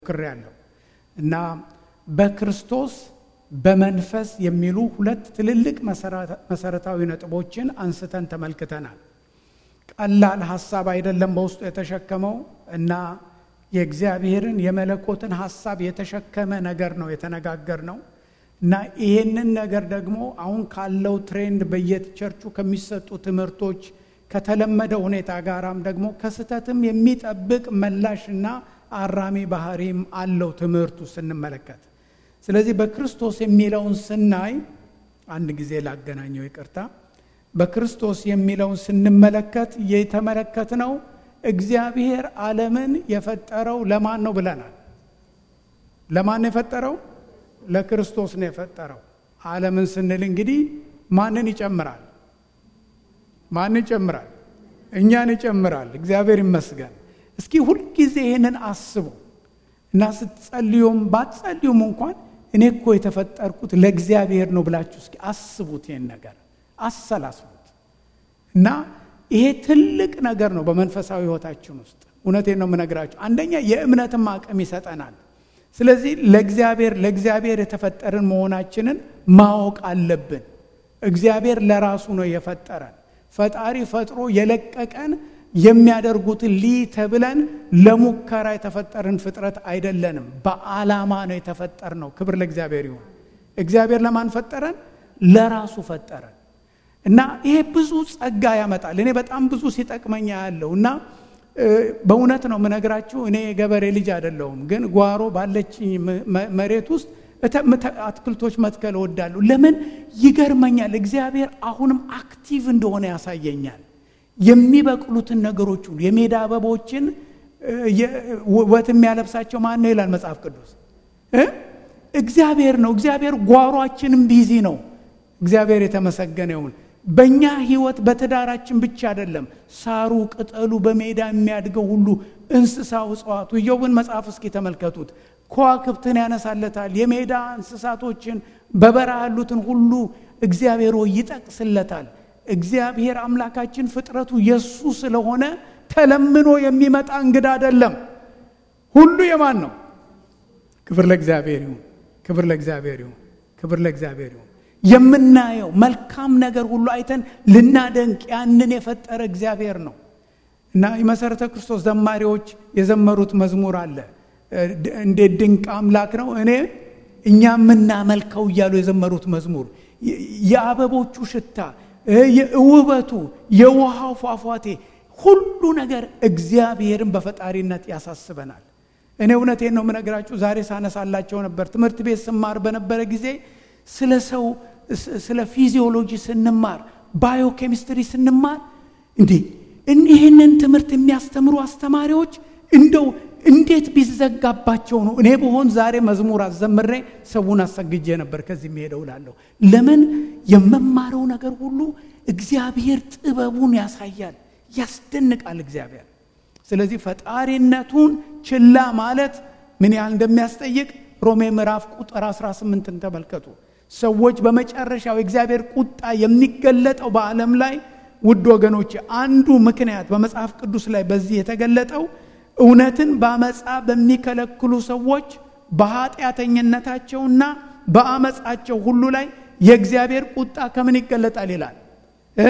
ሞክሬያለሁ እና በክርስቶስ በመንፈስ የሚሉ ሁለት ትልልቅ መሰረታዊ ነጥቦችን አንስተን ተመልክተናል። ቀላል ሀሳብ አይደለም በውስጡ የተሸከመው እና የእግዚአብሔርን የመለኮትን ሀሳብ የተሸከመ ነገር ነው የተነጋገር ነው እና ይሄንን ነገር ደግሞ አሁን ካለው ትሬንድ በየቸርቹ ከሚሰጡ ትምህርቶች ከተለመደ ሁኔታ ጋራም ደግሞ ከስህተትም የሚጠብቅ መላሽና አራሚ ባህሪም አለው ትምህርቱ ስንመለከት። ስለዚህ በክርስቶስ የሚለውን ስናይ አንድ ጊዜ ላገናኘው ይቅርታ። በክርስቶስ የሚለውን ስንመለከት የተመለከትነው እግዚአብሔር ዓለምን የፈጠረው ለማን ነው ብለናል። ለማን ነው የፈጠረው? ለክርስቶስ ነው የፈጠረው። ዓለምን ስንል እንግዲህ ማንን ይጨምራል? ማን ይጨምራል? እኛን ይጨምራል። እግዚአብሔር ይመስገን። እስኪ ሁልጊዜ ይህንን አስቡ እና ስትጸልዩም ባትጸልዩም እንኳን እኔ እኮ የተፈጠርኩት ለእግዚአብሔር ነው ብላችሁ እስኪ አስቡት። ይህን ነገር አሰላስቡት እና ይሄ ትልቅ ነገር ነው በመንፈሳዊ ሕይወታችን ውስጥ። እውነቴን ነው የምነግራችሁ። አንደኛ የእምነትም አቅም ይሰጠናል። ስለዚህ ለእግዚአብሔር ለእግዚአብሔር የተፈጠርን መሆናችንን ማወቅ አለብን። እግዚአብሔር ለራሱ ነው የፈጠረን። ፈጣሪ ፈጥሮ የለቀቀን የሚያደርጉትን ሊ ተብለን ለሙከራ የተፈጠርን ፍጥረት አይደለንም። በዓላማ ነው የተፈጠር ነው። ክብር ለእግዚአብሔር ይሁን። እግዚአብሔር ለማን ፈጠረን? ለራሱ ፈጠረን እና ይሄ ብዙ ጸጋ ያመጣል። እኔ በጣም ብዙ ሲጠቅመኛ ያለው እና በእውነት ነው የምነግራችሁ። እኔ የገበሬ ልጅ አይደለሁም፣ ግን ጓሮ ባለችኝ መሬት ውስጥ አትክልቶች መትከል እወዳለሁ። ለምን ይገርመኛል። እግዚአብሔር አሁንም አክቲቭ እንደሆነ ያሳየኛል። የሚበቅሉትን ነገሮች ሁሉ የሜዳ አበቦችን ውበት የሚያለብሳቸው ማን ነው ይላል መጽሐፍ ቅዱስ? እግዚአብሔር ነው። እግዚአብሔር ጓሯችንም ቢዚ ነው። እግዚአብሔር የተመሰገነ ይሁን። በእኛ ህይወት በትዳራችን ብቻ አይደለም፣ ሳሩ፣ ቅጠሉ፣ በሜዳ የሚያድገው ሁሉ እንስሳው፣ እጽዋቱ ኢዮብን መጽሐፍ እስኪ ተመልከቱት። ከዋክብትን ያነሳለታል። የሜዳ እንስሳቶችን በበረሃ ያሉትን ሁሉ እግዚአብሔር ይጠቅስለታል። እግዚአብሔር አምላካችን ፍጥረቱ የሱ ስለሆነ ተለምኖ የሚመጣ እንግዳ አይደለም። ሁሉ የማን ነው? ክብር ለእግዚአብሔር ይሁን። ክብር ለእግዚአብሔር ይሁን። ክብር ለእግዚአብሔር ይሁን። የምናየው መልካም ነገር ሁሉ አይተን ልናደንቅ ያንን የፈጠረ እግዚአብሔር ነው እና የመሰረተ ክርስቶስ ዘማሪዎች የዘመሩት መዝሙር አለ። እንዴት ድንቅ አምላክ ነው እኔ እኛ የምናመልከው እያሉ የዘመሩት መዝሙር የአበቦቹ ሽታ ውበቱ፣ የውሃው ፏፏቴ፣ ሁሉ ነገር እግዚአብሔርን በፈጣሪነት ያሳስበናል። እኔ እውነቴን ነው የምነግራችሁ። ዛሬ ሳነሳላቸው ነበር ትምህርት ቤት ስማር በነበረ ጊዜ ስለ ሰው ስለ ፊዚዮሎጂ ስንማር፣ ባዮኬሚስትሪ ስንማር እንዴ ይህንን ትምህርት የሚያስተምሩ አስተማሪዎች እንደው እንዴት ቢዘጋባቸው ነው? እኔ በሆን ዛሬ መዝሙር አዘምሬ ሰውን አሰግጄ ነበር ከዚህ የሚሄደው ላለሁ። ለምን የመማረው ነገር ሁሉ እግዚአብሔር ጥበቡን ያሳያል፣ ያስደንቃል እግዚአብሔር። ስለዚህ ፈጣሪነቱን ችላ ማለት ምን ያህል እንደሚያስጠይቅ ሮሜ ምዕራፍ ቁጥር 18ን ተመልከቱ። ሰዎች በመጨረሻው የእግዚአብሔር ቁጣ የሚገለጠው በዓለም ላይ ውድ ወገኖች፣ አንዱ ምክንያት በመጽሐፍ ቅዱስ ላይ በዚህ የተገለጠው እውነትን በአመፃ በሚከለክሉ ሰዎች በኃጢአተኝነታቸውና በአመፃቸው ሁሉ ላይ የእግዚአብሔር ቁጣ ከምን ይገለጣል ይላል እ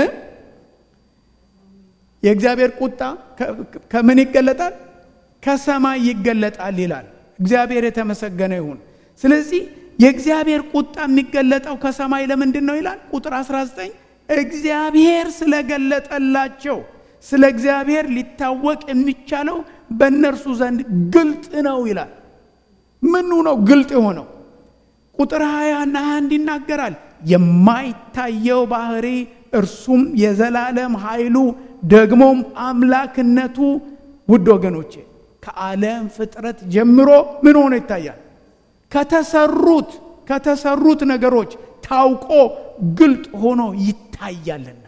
የእግዚአብሔር ቁጣ ከምን ይገለጣል? ከሰማይ ይገለጣል ይላል። እግዚአብሔር የተመሰገነ ይሁን። ስለዚህ የእግዚአብሔር ቁጣ የሚገለጠው ከሰማይ ለምንድን ነው ይላል ቁጥር 19 እግዚአብሔር ስለገለጠላቸው ስለ እግዚአብሔር ሊታወቅ የሚቻለው በእነርሱ ዘንድ ግልጥ ነው ይላል። ምኑ ነው ግልጥ የሆነው? ቁጥር 20 እና 21 ይናገራል። የማይታየው ባህሪ እርሱም የዘላለም ኃይሉ ደግሞም አምላክነቱ ውድ ወገኖቼ ከዓለም ፍጥረት ጀምሮ ምን ሆኖ ይታያል? ከተሰሩት ከተሰሩት ነገሮች ታውቆ ግልጥ ሆኖ ይታያልና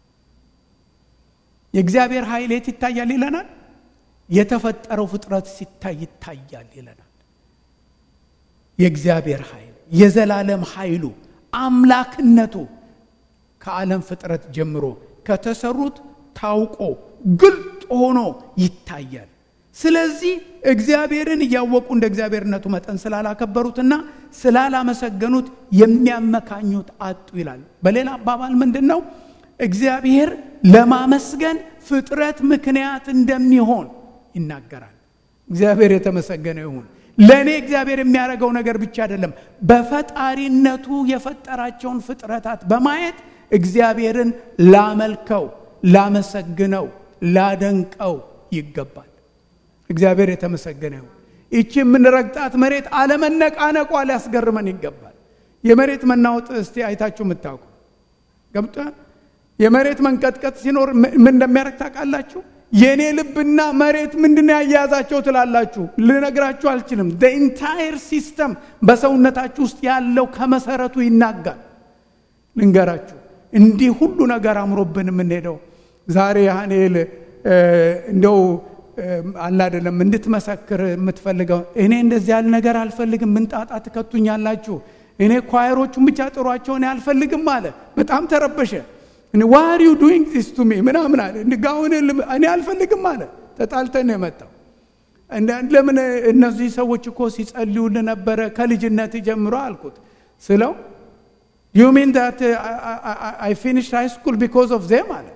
የእግዚአብሔር ኃይል የት ይታያል ይለናል። የተፈጠረው ፍጥረት ሲታይ ይታያል ይለናል። የእግዚአብሔር ኃይል የዘላለም ኃይሉ አምላክነቱ ከዓለም ፍጥረት ጀምሮ ከተሰሩት ታውቆ ግልጥ ሆኖ ይታያል። ስለዚህ እግዚአብሔርን እያወቁ እንደ እግዚአብሔርነቱ መጠን ስላላከበሩትና ስላላመሰገኑት የሚያመካኙት አጡ ይላል። በሌላ አባባል ምንድን ነው? እግዚአብሔር ለማመስገን ፍጥረት ምክንያት እንደሚሆን ይናገራል። እግዚአብሔር የተመሰገነ ይሁን። ለእኔ እግዚአብሔር የሚያደርገው ነገር ብቻ አይደለም፣ በፈጣሪነቱ የፈጠራቸውን ፍጥረታት በማየት እግዚአብሔርን ላመልከው፣ ላመሰግነው፣ ላደንቀው ይገባል። እግዚአብሔር የተመሰገነ ይሁን። ይቺ የምንረግጣት መሬት አለመነቃነቋ ሊያስገርመን ይገባል። የመሬት መናወጥ እስቲ አይታችሁ የምታውቁ ገብቶ የመሬት መንቀጥቀጥ ሲኖር ምን እንደሚያደርግ ታውቃላችሁ? የእኔ ልብና መሬት ምንድን ያያያዛቸው ትላላችሁ? ልነግራችሁ አልችልም። ኢንታየር ሲስተም በሰውነታችሁ ውስጥ ያለው ከመሰረቱ ይናጋል። ልንገራችሁ፣ እንዲህ ሁሉ ነገር አምሮብን የምንሄደው ዛሬ ያህኔል እንደው አለ አይደለም እንድትመሰክር የምትፈልገው እኔ እንደዚህ ያለ ነገር አልፈልግም፣ ምንጣጣ ትከቱኛላችሁ፣ እኔ ኳየሮቹን ብቻ ጥሯቸው እኔ አልፈልግም አለ። በጣም ተረበሸ። ዋር ዩ ዱይንግ ዚስ ቱ ሚ ምናምን አለ። ጋውን እኔ አልፈልግም አለ። ተጣልተን ነው የመጣው። ለምን እነዚህ ሰዎች እኮ ሲጸልዩል ነበረ ከልጅነት ጀምሮ አልኩት ስለው ዩ ሚን ዳት አይ ፊኒሽ ሃይ ስኩል ቢኮዝ ኦፍ ዜም አለ።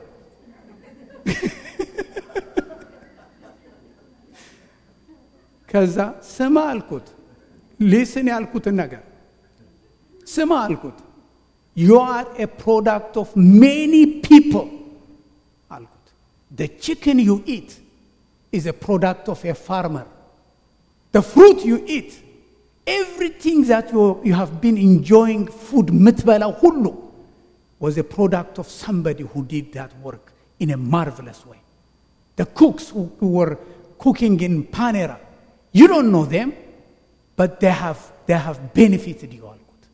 ከዛ ስማ አልኩት፣ ሊስን ያልኩትን ነገር ስማ አልኩት። ዩ አር ኤ ፕሮዳክት ኦፍ ሜኒ ፒፕል አልኩት። ደ ቺክን ዩ ኢት ኢዝ ኤ ፕሮዳክት ኦፍ ኤ ፋርመር ደ ፍሩት ዩ ኢት ኤቭሪቲንግ ዛት ዩ ሃቭ ቢን ኢንጆይንግ ፉድ የምትበላው ሁሉ ዋዝ ኤ ፕሮዳክት ኦፍ ሰምበዲ ሁ ዲድ ዳት ወርክ ኢን ኤ ማርቨለስ ወይ ደ ኩክስ ሁ ወር ኩኪንግ ኢን ፓኔራ ዩ ዶንት ኖ ዜም በት ዴይ ሃቭ ቤኔፊትድ ዩ አልኩት።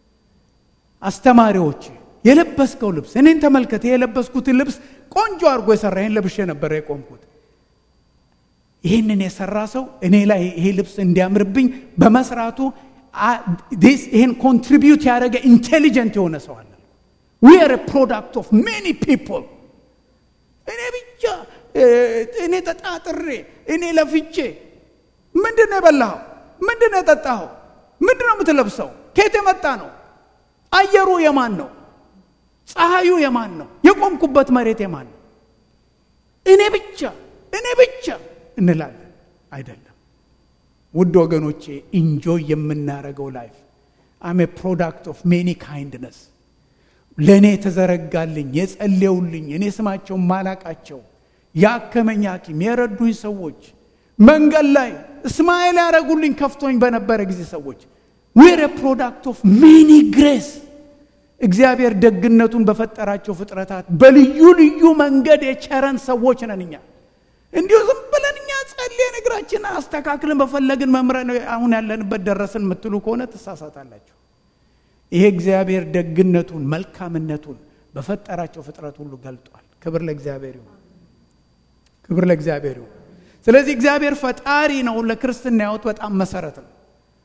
አስተማሪዎች የለበስከው ልብስ እኔን ተመልከተ። የለበስኩትን ልብስ ቆንጆ አድርጎ የሰራ ይህን ለብሼ ነበረ የቆምኩት። ይህንን የሰራ ሰው እኔ ላይ ይሄ ልብስ እንዲያምርብኝ በመስራቱ ይህን ኮንትሪቢዩት ያደረገ ኢንቴሊጀንት የሆነ ሰው አለ። ዊ አር ፕሮዳክት ኦፍ ሜኒ ፒፕል። እኔ ብቻ እኔ ተጣጥሬ እኔ ለፍቼ ምንድን ነው የበላኸው? ምንድን ነው የጠጣኸው? ምንድን ነው የምትለብሰው? ከየት የመጣ ነው? አየሩ የማን ነው? ፀሐዩ የማን ነው? የቆምኩበት መሬት የማን ነው? እኔ ብቻ እኔ ብቻ እንላለን። አይደለም ውድ ወገኖቼ፣ ኢንጆይ የምናደርገው ላይፍ አም ፕሮዳክት ኦፍ ሜኒ ካይንድነስ ለእኔ የተዘረጋልኝ የጸለዩልኝ እኔ ስማቸው ማላቃቸው ያከመኝ ሐኪም የረዱኝ ሰዎች መንገድ ላይ እስማኤል ያደረጉልኝ ከፍቶኝ በነበረ ጊዜ ሰዎች ዌር ፕሮዳክት ኦፍ ሜኒ ግሬስ እግዚአብሔር ደግነቱን በፈጠራቸው ፍጥረታት በልዩ ልዩ መንገድ የቸረን ሰዎች ነን እኛ። እንዲሁ ዝም ብለን እኛ ጸልየን እግራችን አስተካክለን በፈለግን መምረን አሁን ያለንበት ደረስን የምትሉ ከሆነ ትሳሳታላችሁ። ይሄ እግዚአብሔር ደግነቱን መልካምነቱን በፈጠራቸው ፍጥረት ሁሉ ገልጧል። ክብር ለእግዚአብሔር ይሁን። ክብር ለእግዚአብሔር ይሁን። ስለዚህ እግዚአብሔር ፈጣሪ ነው። ለክርስትና ሕይወት በጣም መሰረት ነው።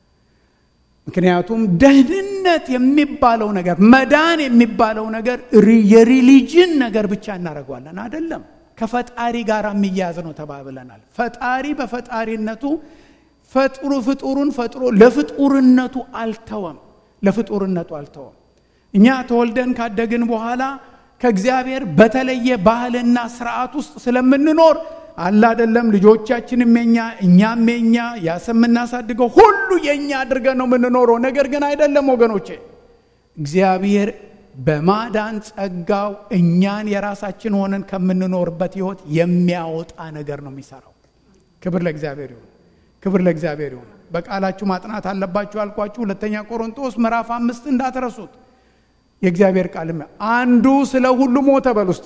ምክንያቱም ደህንነት የሚባለው ነገር መዳን የሚባለው ነገር የሪሊጅን ነገር ብቻ እናደርገዋለን አይደለም። ከፈጣሪ ጋር የሚያያዝ ነው ተባብለናል። ፈጣሪ በፈጣሪነቱ ፈጥሩ ፍጡሩን ፈጥሮ ለፍጡርነቱ አልተወም። ለፍጡርነቱ አልተወም። እኛ ተወልደን ካደግን በኋላ ከእግዚአብሔር በተለየ ባህልና ስርዓት ውስጥ ስለምንኖር አለ አይደለም። ልጆቻችንም የኛ እኛም የኛ ያሰ የምናሳድገው ሁሉ የኛ አድርገን ነው የምንኖረው። ነገር ግን አይደለም ወገኖቼ፣ እግዚአብሔር በማዳን ጸጋው እኛን የራሳችን ሆነን ከምንኖርበት ህይወት የሚያወጣ ነገር ነው የሚሰራው። ክብር ለእግዚአብሔር ይሁን። ክብር ለእግዚአብሔር ይሁን። በቃላችሁ ማጥናት አለባችሁ ያልኳችሁ ሁለተኛ ቆሮንቶስ ምዕራፍ አምስት እንዳትረሱት። የእግዚአብሔር ቃል አንዱ ስለ ሁሉ ሞተ በል ውስጤ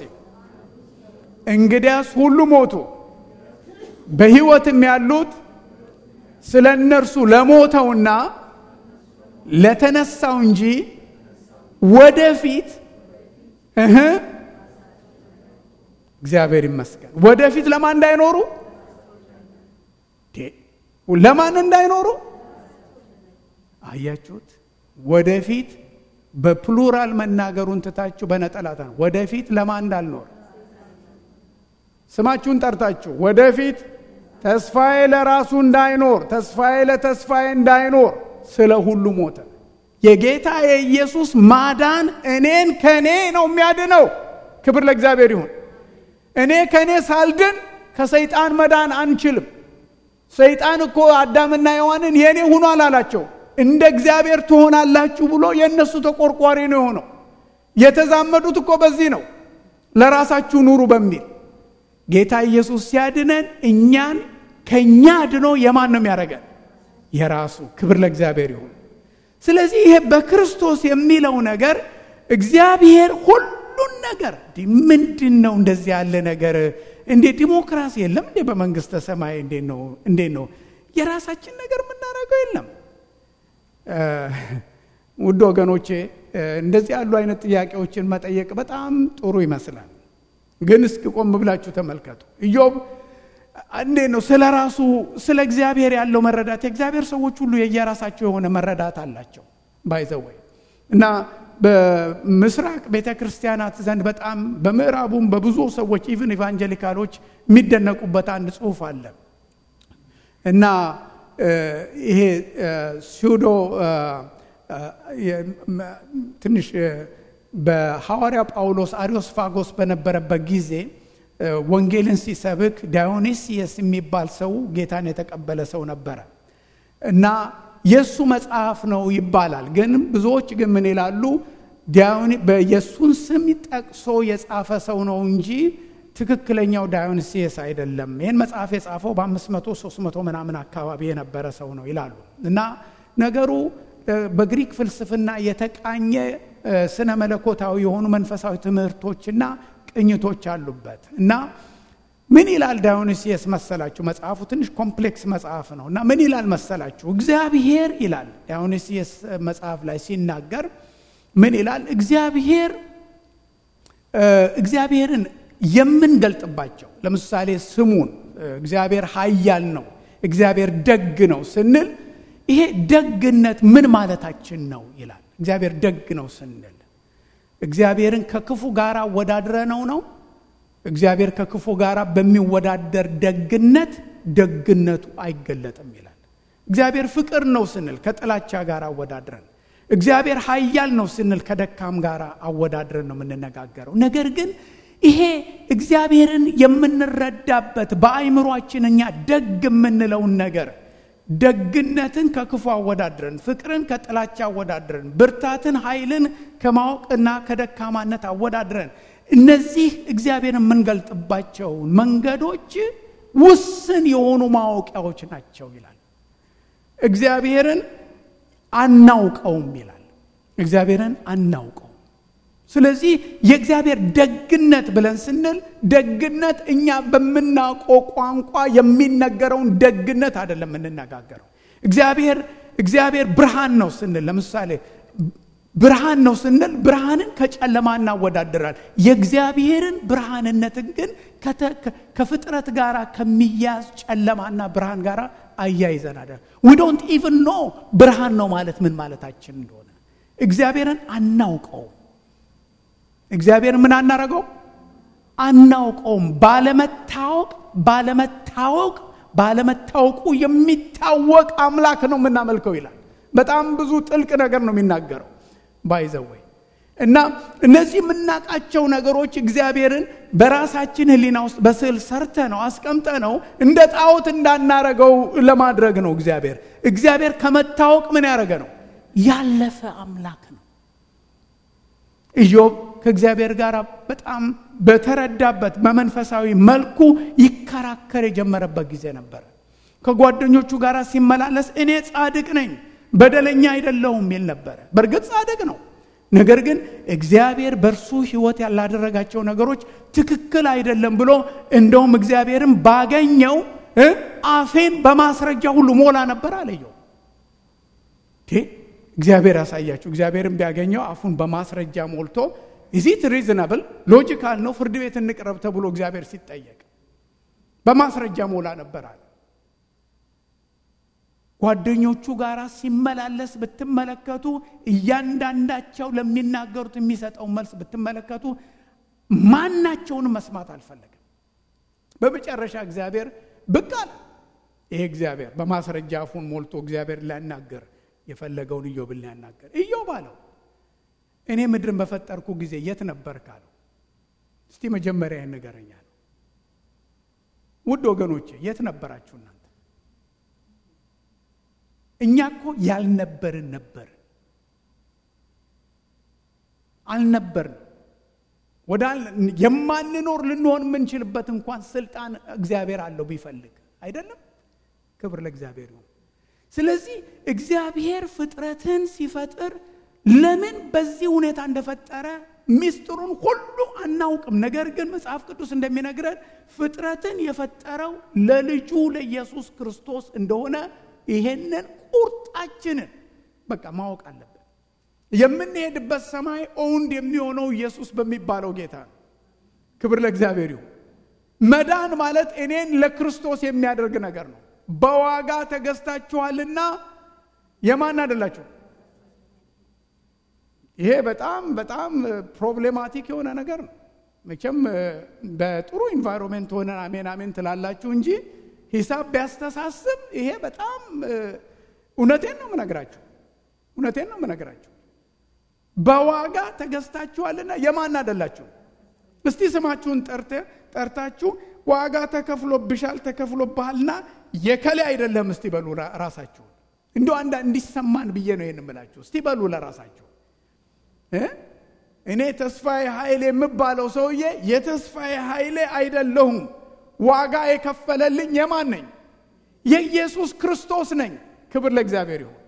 እንግዲያስ ሁሉ ሞቱ፣ በሕይወትም ያሉት ስለ እነርሱ ለሞተውና ለተነሳው እንጂ ወደፊት እህ እግዚአብሔር ይመስገን ወደፊት ለማን እንዳይኖሩ ለማን እንዳይኖሩ አያችሁት? ወደፊት በፕሉራል መናገሩን ትታችሁ በነጠላታ ወደፊት ለማን እንዳልኖር ስማችሁን ጠርታችሁ ወደፊት ተስፋዬ ለራሱ እንዳይኖር ተስፋዬ ለተስፋዬ እንዳይኖር ስለ ሁሉ ሞተ። የጌታ የኢየሱስ ማዳን እኔን ከእኔ ነው የሚያድነው። ክብር ለእግዚአብሔር ይሁን። እኔ ከእኔ ሳልድን ከሰይጣን መዳን አንችልም። ሰይጣን እኮ አዳምና ሔዋንን የእኔ ሁኗል አላቸው። እንደ እግዚአብሔር ትሆናላችሁ ብሎ የእነሱ ተቆርቋሪ ነው የሆነው። የተዛመዱት እኮ በዚህ ነው፣ ለራሳችሁ ኑሩ በሚል ጌታ ኢየሱስ ሲያድነን እኛን ከእኛ ድኖ የማን ነው የሚያደርገን? የራሱ። ክብር ለእግዚአብሔር ይሁን። ስለዚህ ይሄ በክርስቶስ የሚለው ነገር እግዚአብሔር ሁሉን ነገር ምንድን ነው እንደዚህ ያለ ነገር እንዴ ዲሞክራሲ የለም እንዴ በመንግስተ ሰማይ እንዴት ነው እንዴት ነው የራሳችን ነገር የምናደርገው የለም ውድ ወገኖቼ እንደዚህ ያሉ አይነት ጥያቄዎችን መጠየቅ በጣም ጥሩ ይመስላል ግን እስኪ ቆም ብላችሁ ተመልከቱ ኢዮብ እንዴት ነው ስለ ራሱ ስለ እግዚአብሔር ያለው መረዳት የእግዚአብሔር ሰዎች ሁሉ የየራሳቸው የሆነ መረዳት አላቸው ባይዘወይ እና በምስራቅ ቤተ ክርስቲያናት ዘንድ በጣም በምዕራቡም በብዙ ሰዎች ኢቭን ኢቫንጀሊካሎች የሚደነቁበት አንድ ጽሁፍ አለ እና ይሄ ሲውዶ ትንሽ በሐዋርያ ጳውሎስ አሪዮስፋጎስ በነበረበት ጊዜ ወንጌልን ሲሰብክ ዳዮኒሲየስ የሚባል ሰው ጌታን የተቀበለ ሰው ነበረ እና የእሱ መጽሐፍ ነው ይባላል። ግን ብዙዎች ግን ምን ይላሉ? የእሱን ስም ጠቅሶ የጻፈ ሰው ነው እንጂ ትክክለኛው ዳዮኒሲየስ አይደለም። ይህን መጽሐፍ የጻፈው በአምስት መቶ ሶስት መቶ ምናምን አካባቢ የነበረ ሰው ነው ይላሉ እና ነገሩ በግሪክ ፍልስፍና የተቃኘ ስነ መለኮታዊ የሆኑ መንፈሳዊ ትምህርቶችና ቅኝቶች አሉበት እና ምን ይላል ዳዮኒሲየስ መሰላችሁ? መጽሐፉ ትንሽ ኮምፕሌክስ መጽሐፍ ነው እና ምን ይላል መሰላችሁ? እግዚአብሔር ይላል ዳዮኒሲየስ መጽሐፍ ላይ ሲናገር ምን ይላል? እግዚአብሔር እግዚአብሔርን የምንገልጥባቸው ለምሳሌ ስሙን እግዚአብሔር ኃያል ነው፣ እግዚአብሔር ደግ ነው ስንል ይሄ ደግነት ምን ማለታችን ነው ይላል። እግዚአብሔር ደግ ነው ስንል እግዚአብሔርን ከክፉ ጋር አወዳድረ ነው ነው እግዚአብሔር ከክፉ ጋር በሚወዳደር ደግነት ደግነቱ አይገለጥም ይላል። እግዚአብሔር ፍቅር ነው ስንል ከጥላቻ ጋር አወዳድረን፣ እግዚአብሔር ኃያል ነው ስንል ከደካም ጋር አወዳድረን ነው የምንነጋገረው። ነገር ግን ይሄ እግዚአብሔርን የምንረዳበት በአይምሯችን እኛ ደግ የምንለውን ነገር ደግነትን ከክፉ አወዳድረን፣ ፍቅርን ከጥላቻ አወዳድረን፣ ብርታትን ኃይልን ከማወቅና ከደካማነት አወዳድረን እነዚህ እግዚአብሔርን የምንገልጥባቸው መንገዶች ውስን የሆኑ ማወቂያዎች ናቸው ይላል። እግዚአብሔርን አናውቀውም ይላል። እግዚአብሔርን አናውቀውም። ስለዚህ የእግዚአብሔር ደግነት ብለን ስንል ደግነት እኛ በምናውቀው ቋንቋ የሚነገረውን ደግነት አይደለም የምንነጋገረው። እግዚአብሔር እግዚአብሔር ብርሃን ነው ስንል ለምሳሌ ብርሃን ነው ስንል ብርሃንን ከጨለማ እናወዳድራል። የእግዚአብሔርን ብርሃንነትን ግን ከፍጥረት ጋር ከሚያዝ ጨለማና ብርሃን ጋር አያይዘናል። ዊ ዶንት ኢቭን ኖ ብርሃን ነው ማለት ምን ማለታችን እንደሆነ እግዚአብሔርን አናውቀውም። እግዚአብሔር ምን አናረገው አናውቀውም። ባለመታወቅ ባለመታወቅ ባለመታወቁ የሚታወቅ አምላክ ነው የምናመልከው ይላል። በጣም ብዙ ጥልቅ ነገር ነው የሚናገረው ባይዘወይ እና እነዚህ የምናውቃቸው ነገሮች እግዚአብሔርን በራሳችን ሕሊና ውስጥ በስዕል ሰርተ ነው አስቀምጠ ነው እንደ ጣዖት እንዳናረገው ለማድረግ ነው። እግዚአብሔር እግዚአብሔር ከመታወቅ ምን ያደረገ ነው ያለፈ አምላክ ነው። ኢዮብ ከእግዚአብሔር ጋር በጣም በተረዳበት በመንፈሳዊ መልኩ ይከራከር የጀመረበት ጊዜ ነበረ። ከጓደኞቹ ጋር ሲመላለስ እኔ ጻድቅ ነኝ በደለኛ አይደለሁም የሚል ነበረ። በእርግጥ ጻድቅ ነው። ነገር ግን እግዚአብሔር በእርሱ ሕይወት ያላደረጋቸው ነገሮች ትክክል አይደለም ብሎ እንደውም እግዚአብሔርን ባገኘው አፌን በማስረጃ ሁሉ ሞላ ነበር አለየው። እግዚአብሔር ያሳያችሁ። እግዚአብሔርን ቢያገኘው አፉን በማስረጃ ሞልቶ ኢዚት ሪዝናብል ሎጂካል ነው ፍርድ ቤት እንቅረብ ተብሎ እግዚአብሔር ሲጠየቅ በማስረጃ ሞላ ነበር አለ። ጓደኞቹ ጋር ሲመላለስ ብትመለከቱ እያንዳንዳቸው ለሚናገሩት የሚሰጠው መልስ ብትመለከቱ ማናቸውንም መስማት አልፈለግም። በመጨረሻ እግዚአብሔር ብቅ አለ። ይሄ እግዚአብሔር በማስረጃ አፉን ሞልቶ እግዚአብሔር ሊያናገር የፈለገውን ኢዮብን ሊያናገር ኢዮብ አለው እኔ ምድርን በፈጠርኩ ጊዜ የት ነበርክ አለው። እስቲ መጀመሪያ ይህን ንገረኝ አለው። ውድ ወገኖቼ የት ነበራችሁ እናንተ? እኛ እኮ ያልነበርን ነበርን አልነበርን ወደ የማንኖር ልንሆን የምንችልበት እንኳን ስልጣን እግዚአብሔር አለው ቢፈልግ አይደለም። ክብር ለእግዚአብሔር ይሁን። ስለዚህ እግዚአብሔር ፍጥረትን ሲፈጥር ለምን በዚህ ሁኔታ እንደፈጠረ ሚስጥሩን ሁሉ አናውቅም። ነገር ግን መጽሐፍ ቅዱስ እንደሚነግረን ፍጥረትን የፈጠረው ለልጁ ለኢየሱስ ክርስቶስ እንደሆነ ይሄንን ቁርጣችንን በቃ ማወቅ አለብን። የምንሄድበት ሰማይ ኦውንድ የሚሆነው ኢየሱስ በሚባለው ጌታ ነው። ክብር ለእግዚአብሔር ይሁን። መዳን ማለት እኔን ለክርስቶስ የሚያደርግ ነገር ነው። በዋጋ ተገዝታችኋልና የማን አይደላችሁ? ይሄ በጣም በጣም ፕሮብሌማቲክ የሆነ ነገር ነው። መቼም በጥሩ ኢንቫይሮንሜንት ሆነን አሜን አሜን ትላላችሁ እንጂ ሂሳብ ቢያስተሳስብ ይሄ በጣም እውነቴን ነው የምነግራችሁ፣ እውነቴን ነው የምነግራችሁ። በዋጋ ተገዝታችኋልና የማን አይደላችሁ? እስቲ ስማችሁን ጠርተ ጠርታችሁ ዋጋ ተከፍሎብሻል ተከፍሎብሃልና የከሌ አይደለም እስቲ በሉ ራሳችሁ። እንዲ አንዳ እንዲሰማን ብዬ ነው ይህን ምላችሁ። እስቲ በሉ ለራሳችሁ እኔ ተስፋዬ ኃይሌ የምባለው ሰውዬ የተስፋዬ ኃይሌ አይደለሁም። ዋጋ የከፈለልኝ የማን ነኝ? የኢየሱስ ክርስቶስ ነኝ። ክብር ለእግዚአብሔር ይሁን።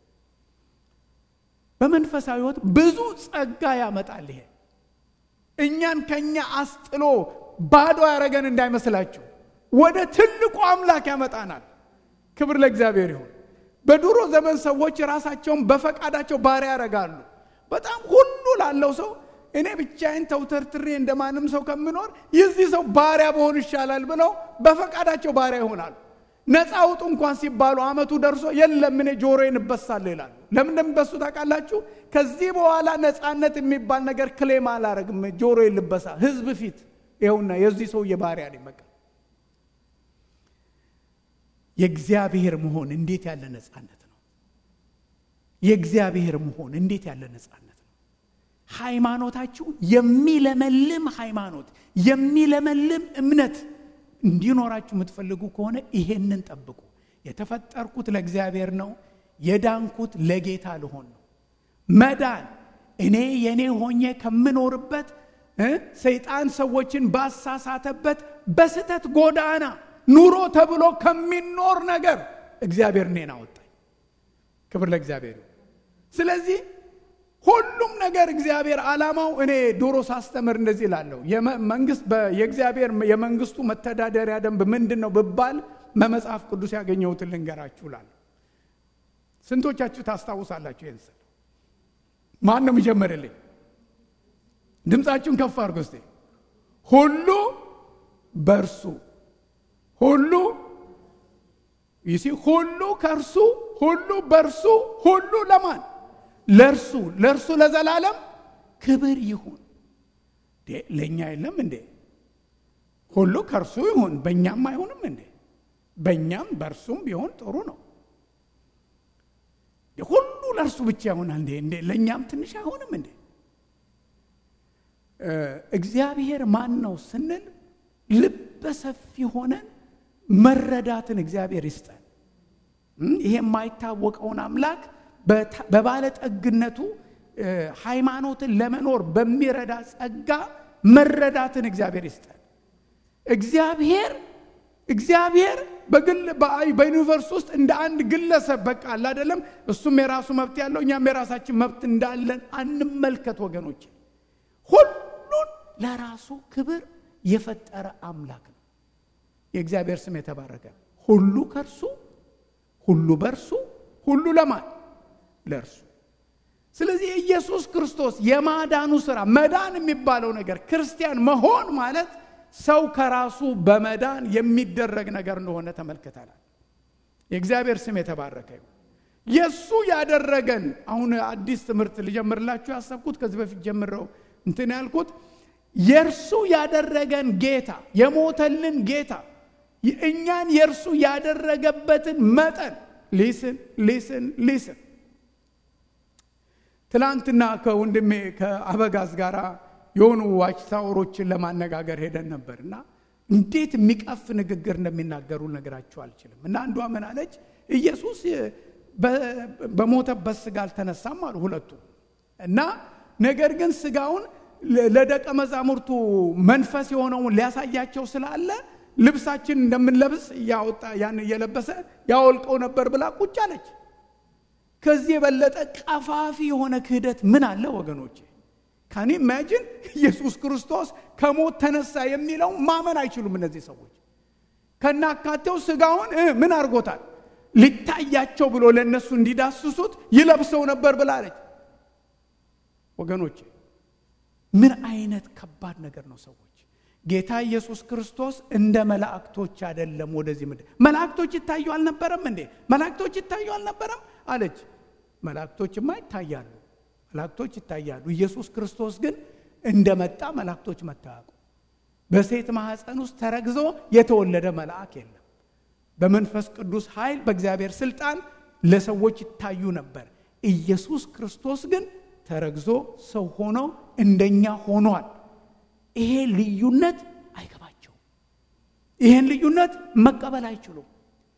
በመንፈሳዊ ሕይወት ብዙ ጸጋ ያመጣል። ይሄ እኛን ከኛ አስጥሎ ባዶ ያደረገን እንዳይመስላችሁ ወደ ትልቁ አምላክ ያመጣናል። ክብር ለእግዚአብሔር ይሁን። በድሮ ዘመን ሰዎች ራሳቸውን በፈቃዳቸው ባሪያ ያደርጋሉ። በጣም ሁሉ ላለው ሰው እኔ ብቻዬን ተውተርትሬ እንደማንም ሰው ከምኖር የዚህ ሰው ባሪያ በሆን ይሻላል ብለው በፈቃዳቸው ባሪያ ይሆናሉ። ነፃ አውጡ እንኳን ሲባሉ ዓመቱ ደርሶ የለም እኔ ጆሮዬን እበሳለሁ ይላሉ። ለምን እንደሚበሱ ታውቃላችሁ? ከዚህ በኋላ ነፃነት የሚባል ነገር ክሌም አላረግም፣ ጆሮዬን ልበሳ ህዝብ ፊት ይኸውና የዚህ ሰውዬ ባሪያ ነኝ። በቃ የእግዚአብሔር መሆን እንዴት ያለ ነፃነት ነው! የእግዚአብሔር መሆን እንዴት ያለ ነፃነት ነው! ሃይማኖታችሁ የሚለመልም ሃይማኖት የሚለመልም እምነት እንዲኖራችሁ የምትፈልጉ ከሆነ ይሄንን ጠብቁ። የተፈጠርኩት ለእግዚአብሔር ነው፣ የዳንኩት ለጌታ ልሆን ነው። መዳን እኔ የኔ ሆኜ ከምኖርበት ሰይጣን ሰዎችን ባሳሳተበት በስተት ጎዳና ኑሮ ተብሎ ከሚኖር ነገር እግዚአብሔር እኔን አወጣኝ። ክብር ለእግዚአብሔር። ስለዚህ ሁሉም ነገር እግዚአብሔር ዓላማው እኔ ዶሮ ሳስተምር እንደዚህ ላለሁ መንግስት የእግዚአብሔር የመንግስቱ መተዳደሪያ ደንብ ምንድን ነው ብባል በመጽሐፍ ቅዱስ ያገኘሁትን ልንገራችሁ ላለሁ። ስንቶቻችሁ ታስታውሳላችሁ? ይህን ስል ማን ነው የሚጀምርልኝ? ድምፃችሁን ከፍ አድርጎ እስቲ። ሁሉ በእርሱ ሁሉ ይሲ ሁሉ ከእርሱ ሁሉ በእርሱ ሁሉ ለማን ለእርሱ ለእርሱ ለዘላለም ክብር ይሁን። ለእኛ የለም እንዴ? ሁሉ ከእርሱ ይሁን፣ በእኛም አይሆንም እንዴ? በእኛም በእርሱም ቢሆን ጥሩ ነው። ሁሉ ለእርሱ ብቻ ይሆናል እንዴ? እንዴ ለእኛም ትንሽ አይሆንም እንዴ? እግዚአብሔር ማን ነው ስንል ልበ ሰፊ ሆነን መረዳትን እግዚአብሔር ይስጠን። ይሄ የማይታወቀውን አምላክ በባለጠግነቱ ሃይማኖትን ለመኖር በሚረዳ ጸጋ መረዳትን እግዚአብሔር ይስጠን። እግዚአብሔር እግዚአብሔር በግል በዩኒቨርስ ውስጥ እንደ አንድ ግለሰብ በቃ አለ አይደለም። እሱም የራሱ መብት ያለው እኛም የራሳችን መብት እንዳለን አንመልከት ወገኖች። ሁሉን ለራሱ ክብር የፈጠረ አምላክ ነው። የእግዚአብሔር ስም የተባረከ። ሁሉ ከእርሱ ሁሉ በእርሱ ሁሉ ለማን ለእርሱ። ስለዚህ የኢየሱስ ክርስቶስ የማዳኑ ስራ መዳን የሚባለው ነገር ክርስቲያን መሆን ማለት ሰው ከራሱ በመዳን የሚደረግ ነገር እንደሆነ ተመልክተናል። የእግዚአብሔር ስም የተባረከ ይሁን። የእሱ ያደረገን አሁን አዲስ ትምህርት ልጀምርላችሁ ያሰብኩት ከዚህ በፊት ጀምረው እንትን ያልኩት የእርሱ ያደረገን ጌታ የሞተልን ጌታ እኛን የእርሱ ያደረገበትን መጠን ሊስን ሊስን ሊስን ትላንትና ከወንድሜ ከአበጋዝ ጋር የሆኑ ዋች ታወሮችን ለማነጋገር ሄደን ነበር እና እንዴት የሚቀፍ ንግግር እንደሚናገሩ ነገራቸው አልችልም። እና አንዷ ምን አለች? ኢየሱስ በሞተበት ስጋ አልተነሳም አሉ ሁለቱ እና ነገር ግን ስጋውን ለደቀ መዛሙርቱ መንፈስ የሆነውን ሊያሳያቸው ስላለ ልብሳችን እንደምንለብስ እያወጣ ያን እየለበሰ ያወልቀው ነበር ብላ ቁጭ አለች። ከዚህ የበለጠ ቀፋፊ የሆነ ክህደት ምን አለ ወገኖቼ? ካኒ ኢማጂን ኢየሱስ ክርስቶስ ከሞት ተነሳ የሚለው ማመን አይችሉም እነዚህ ሰዎች። ከናካቴው ስጋውን ምን አድርጎታል? ሊታያቸው ብሎ ለእነሱ እንዲዳስሱት ይለብሰው ነበር ብላለች። ወገኖቼ ምን አይነት ከባድ ነገር ነው ሰዎች ጌታ ኢየሱስ ክርስቶስ እንደ መላእክቶች አይደለም ወደዚህ ምድር መላእክቶች ይታዩ አልነበረም እንዴ መላእክቶች ይታዩ አልነበረም አለች መላእክቶችማ ይታያሉ መላእክቶች ይታያሉ ኢየሱስ ክርስቶስ ግን እንደመጣ መላእክቶች መታያቁ በሴት ማኅፀን ውስጥ ተረግዞ የተወለደ መልአክ የለም በመንፈስ ቅዱስ ኃይል በእግዚአብሔር ስልጣን ለሰዎች ይታዩ ነበር ኢየሱስ ክርስቶስ ግን ተረግዞ ሰው ሆኖ እንደኛ ሆኗል ይሄ ልዩነት አይገባቸውም ይህን ልዩነት መቀበል አይችሉም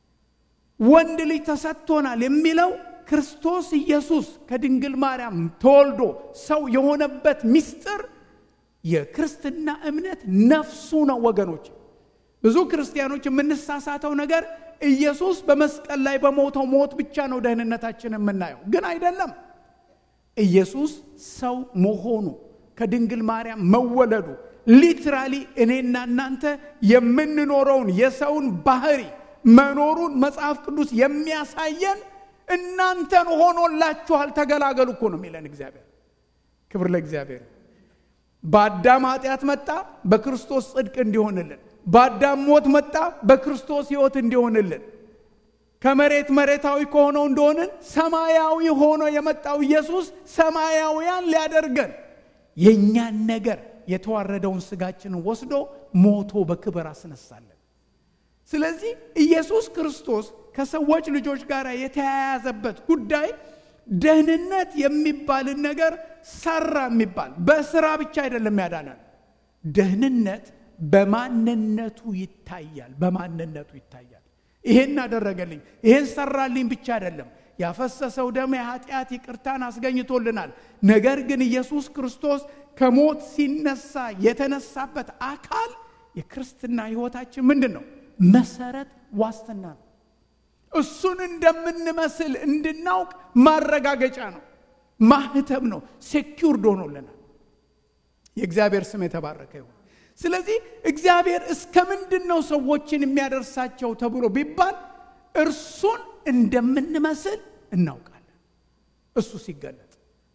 ወንድ ልጅ ተሰጥቶናል የሚለው ክርስቶስ ኢየሱስ ከድንግል ማርያም ተወልዶ ሰው የሆነበት ምስጢር የክርስትና እምነት ነፍሱ ነው ወገኖች ብዙ ክርስቲያኖች የምንሳሳተው ነገር ኢየሱስ በመስቀል ላይ በሞተው ሞት ብቻ ነው ደህንነታችን የምናየው ግን አይደለም ኢየሱስ ሰው መሆኑ ከድንግል ማርያም መወለዱ ሊትራሊ እኔና እናንተ የምንኖረውን የሰውን ባህሪ መኖሩን መጽሐፍ ቅዱስ የሚያሳየን እናንተን ሆኖላችኋል ተገላገሉ እኮ ነው የሚለን እግዚአብሔር ክብር ለእግዚአብሔር በአዳም ኃጢአት መጣ በክርስቶስ ጽድቅ እንዲሆንልን በአዳም ሞት መጣ በክርስቶስ ህይወት እንዲሆንልን ከመሬት መሬታዊ ከሆነው እንደሆንን ሰማያዊ ሆኖ የመጣው ኢየሱስ ሰማያውያን ሊያደርገን የእኛን ነገር የተዋረደውን ስጋችንን ወስዶ ሞቶ በክብር አስነሳለን ስለዚህ ኢየሱስ ክርስቶስ ከሰዎች ልጆች ጋር የተያያዘበት ጉዳይ ደህንነት የሚባልን ነገር ሰራ የሚባል በስራ ብቻ አይደለም ያዳናል ደህንነት በማንነቱ ይታያል በማንነቱ ይታያል ይሄን አደረገልኝ ይሄን ሰራልኝ ብቻ አይደለም ያፈሰሰው ደም የኃጢአት ይቅርታን አስገኝቶልናል ነገር ግን ኢየሱስ ክርስቶስ ከሞት ሲነሳ የተነሳበት አካል የክርስትና ህይወታችን ምንድን ነው መሰረት ዋስትና ነው እሱን እንደምንመስል እንድናውቅ ማረጋገጫ ነው ማህተም ነው ሴኪውርድ ሆኖልናል የእግዚአብሔር ስም የተባረከ ይሁን ስለዚህ እግዚአብሔር እስከ ምንድን ነው ሰዎችን የሚያደርሳቸው ተብሎ ቢባል እርሱን እንደምንመስል እናውቃለን እሱ ሲገለጥ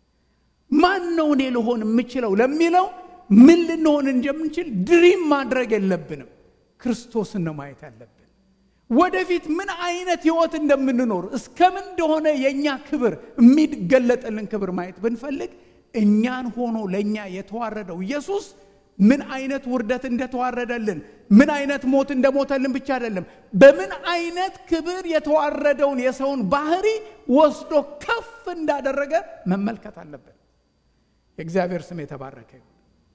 ማን ነው እኔ ልሆን የምችለው ለሚለው ምን ልንሆን እንደምንችል ድሪም ማድረግ የለብንም ክርስቶስን ነው ማየት ያለብን ወደፊት ምን አይነት ህይወት እንደምንኖር እስከምን እንደሆነ የእኛ ክብር የሚገለጥልን ክብር ማየት ብንፈልግ እኛን ሆኖ ለእኛ የተዋረደው ኢየሱስ ምን አይነት ውርደት እንደተዋረደልን ምን አይነት ሞት እንደሞተልን ብቻ አይደለም በምን አይነት ክብር የተዋረደውን የሰውን ባህሪ ወስዶ ከፍ እንዳደረገ መመልከት አለብን የእግዚአብሔር ስም የተባረከ ይሁን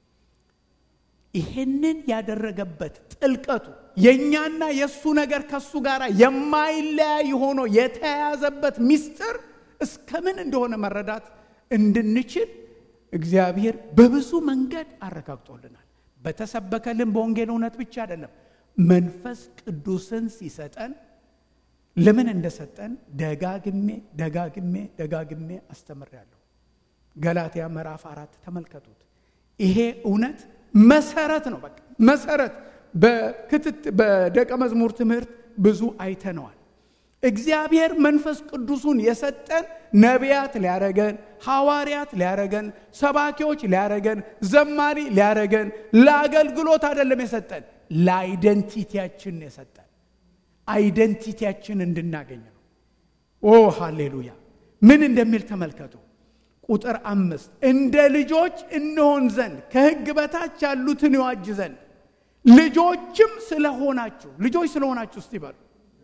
ይህንን ያደረገበት ጥልቀቱ የእኛና የእሱ ነገር ከሱ ጋር የማይለያይ ሆኖ የተያያዘበት ምስጢር እስከምን እንደሆነ መረዳት እንድንችል እግዚአብሔር በብዙ መንገድ አረጋግጦልናል በተሰበከልን በወንጌል እውነት ብቻ አይደለም መንፈስ ቅዱስን ሲሰጠን ለምን እንደሰጠን ደጋግሜ ደጋግሜ ደጋግሜ አስተምሬያለሁ ገላትያ ምዕራፍ አራት ተመልከቱት ይሄ እውነት መሰረት ነው በቃ መሰረት በደቀ መዝሙር ትምህርት ብዙ አይተነዋል እግዚአብሔር መንፈስ ቅዱሱን የሰጠን ነቢያት ሊያረገን ሐዋርያት ሊያረገን ሰባኪዎች ሊያረገን ዘማሪ ሊያረገን ለአገልግሎት አይደለም የሰጠን ለአይደንቲቲያችን የሰጠን አይደንቲቲያችን እንድናገኝ ነው ኦ ሃሌሉያ ምን እንደሚል ተመልከቱ ቁጥር አምስት እንደ ልጆች እንሆን ዘንድ ከህግ በታች ያሉትን ይዋጅ ዘንድ ልጆችም ስለሆናችሁ ልጆች ስለሆናችሁ እስቲ በሉ።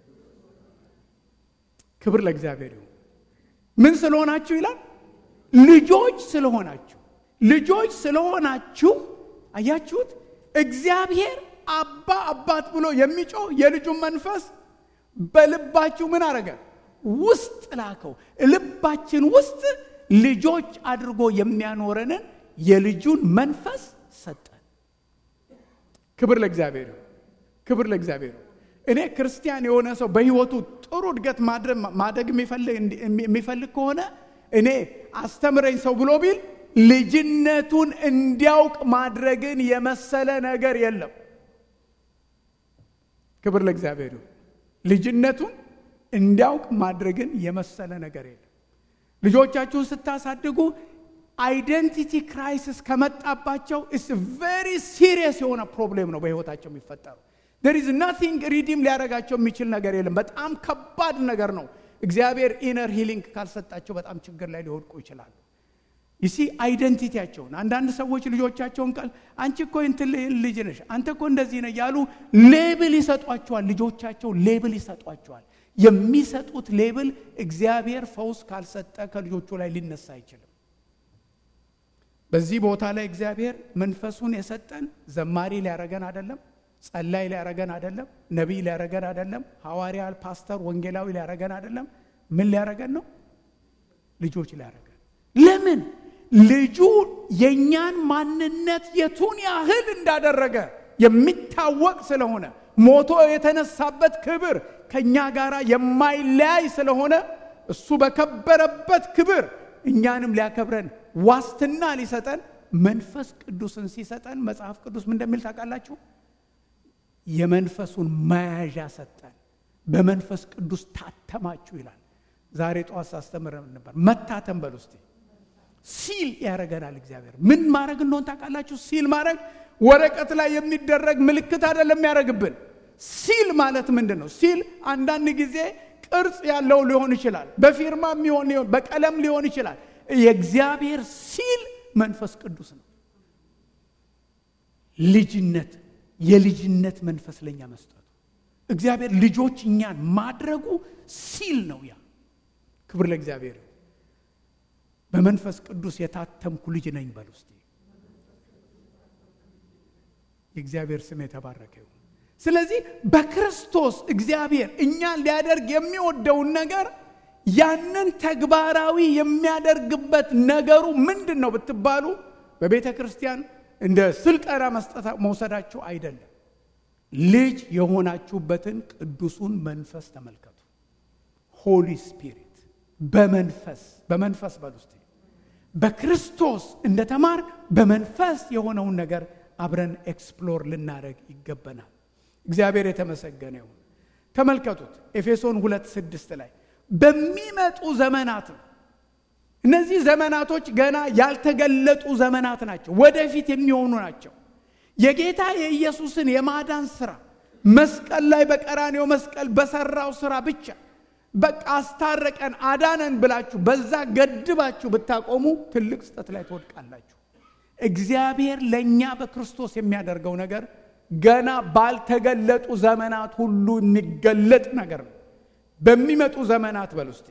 ክብር ለእግዚአብሔር ይሁን። ምን ስለሆናችሁ ይላል? ልጆች ስለሆናችሁ። ልጆች ስለሆናችሁ አያችሁት? እግዚአብሔር አባ አባት ብሎ የሚጮህ የልጁን መንፈስ በልባችሁ ምን አረገ? ውስጥ ላከው። ልባችን ውስጥ ልጆች አድርጎ የሚያኖረንን የልጁን መንፈስ ሰጠን። ክብር ለእግዚአብሔር ይሁን። ክብር ለእግዚአብሔር ይሁን። እኔ ክርስቲያን የሆነ ሰው በሕይወቱ ጥሩ እድገት ማደግ የሚፈልግ ከሆነ እኔ አስተምረኝ ሰው ብሎ ቢል ልጅነቱን እንዲያውቅ ማድረግን የመሰለ ነገር የለም። ክብር ለእግዚአብሔር ይሁን። ልጅነቱን እንዲያውቅ ማድረግን የመሰለ ነገር የለም። ልጆቻችሁን ስታሳድጉ አይደንቲቲ ክራይሲስ ከመጣባቸው ኢስ ቬሪ ሲሪየስ የሆነ ፕሮብሌም ነው በህይወታቸው የሚፈጠሩ። ዴር ኢዝ ናቲንግ ሪዲም ሊያደርጋቸው የሚችል ነገር የለም። በጣም ከባድ ነገር ነው። እግዚአብሔር ኢነር ሂሊንግ ካልሰጣቸው በጣም ችግር ላይ ሊወድቁ ይችላሉ። ይሲ አይደንቲቲያቸውን አንዳንድ ሰዎች ልጆቻቸውን ቃል አንቺ እኮ እንትን ልጅ ነሽ፣ አንተ እኮ እንደዚህ ነህ ያሉ ሌብል ይሰጧቸዋል። ልጆቻቸው ሌብል ይሰጧቸዋል። የሚሰጡት ሌብል እግዚአብሔር ፈውስ ካልሰጠ ከልጆቹ ላይ ሊነሳ አይችልም። በዚህ ቦታ ላይ እግዚአብሔር መንፈሱን የሰጠን ዘማሪ ሊያረገን አይደለም፣ ጸላይ ሊያረገን አይደለም፣ ነቢይ ሊያረገን አይደለም፣ ሐዋርያ፣ ፓስተር፣ ወንጌላዊ ሊያረገን አይደለም። ምን ሊያረገን ነው? ልጆች ሊያረገን። ለምን? ልጁ የእኛን ማንነት የቱን ያህል እንዳደረገ የሚታወቅ ስለሆነ ሞቶ የተነሳበት ክብር ከእኛ ጋር የማይለያይ ስለሆነ እሱ በከበረበት ክብር እኛንም ሊያከብረን ዋስትና ሊሰጠን መንፈስ ቅዱስን ሲሰጠን መጽሐፍ ቅዱስ ምን እንደሚል ታውቃላችሁ? የመንፈሱን መያዣ ሰጠን። በመንፈስ ቅዱስ ታተማችሁ ይላል። ዛሬ ጠዋት ሳስተምር ነበር። መታተም በል ውስጥ ሲል ያደረገናል እግዚአብሔር። ምን ማድረግ እንደሆን ታውቃላችሁ? ሲል ማድረግ ወረቀት ላይ የሚደረግ ምልክት አይደለም የሚያደርግብን። ሲል ማለት ምንድን ነው? ሲል አንዳንድ ጊዜ ቅርጽ ያለው ሊሆን ይችላል፣ በፊርማ የሚሆን ሊሆን በቀለም ሊሆን ይችላል። የእግዚአብሔር ሲል መንፈስ ቅዱስ ነው። ልጅነት የልጅነት መንፈስ ለኛ መስጠቱ እግዚአብሔር ልጆች እኛን ማድረጉ ሲል ነው። ያ ክብር ለእግዚአብሔር። በመንፈስ ቅዱስ የታተምኩ ልጅ ነኝ በል ውስጥ የእግዚአብሔር ስም የተባረከ ይሁን። ስለዚህ በክርስቶስ እግዚአብሔር እኛን ሊያደርግ የሚወደውን ነገር ያንን ተግባራዊ የሚያደርግበት ነገሩ ምንድን ነው ብትባሉ በቤተ ክርስቲያን እንደ ስልጠና መስጠት መውሰዳችሁ አይደለም። ልጅ የሆናችሁበትን ቅዱሱን መንፈስ ተመልከቱ። ሆሊ ስፒሪት በመንፈስ በመንፈስ በል ውስጥ በክርስቶስ እንደተማር በመንፈስ የሆነውን ነገር አብረን ኤክስፕሎር ልናደረግ ይገባናል። እግዚአብሔር የተመሰገነ ይሁን። ተመልከቱት ኤፌሶን ሁለት ስድስት ላይ በሚመጡ ዘመናት ነው። እነዚህ ዘመናቶች ገና ያልተገለጡ ዘመናት ናቸው፣ ወደፊት የሚሆኑ ናቸው። የጌታ የኢየሱስን የማዳን ስራ መስቀል ላይ በቀራኔው መስቀል በሰራው ስራ ብቻ በቃ አስታረቀን አዳነን ብላችሁ በዛ ገድባችሁ ብታቆሙ ትልቅ ስህተት ላይ ትወድቃላችሁ። እግዚአብሔር ለእኛ በክርስቶስ የሚያደርገው ነገር ገና ባልተገለጡ ዘመናት ሁሉ የሚገለጥ ነገር ነው። በሚመጡ ዘመናት በል ውስጤ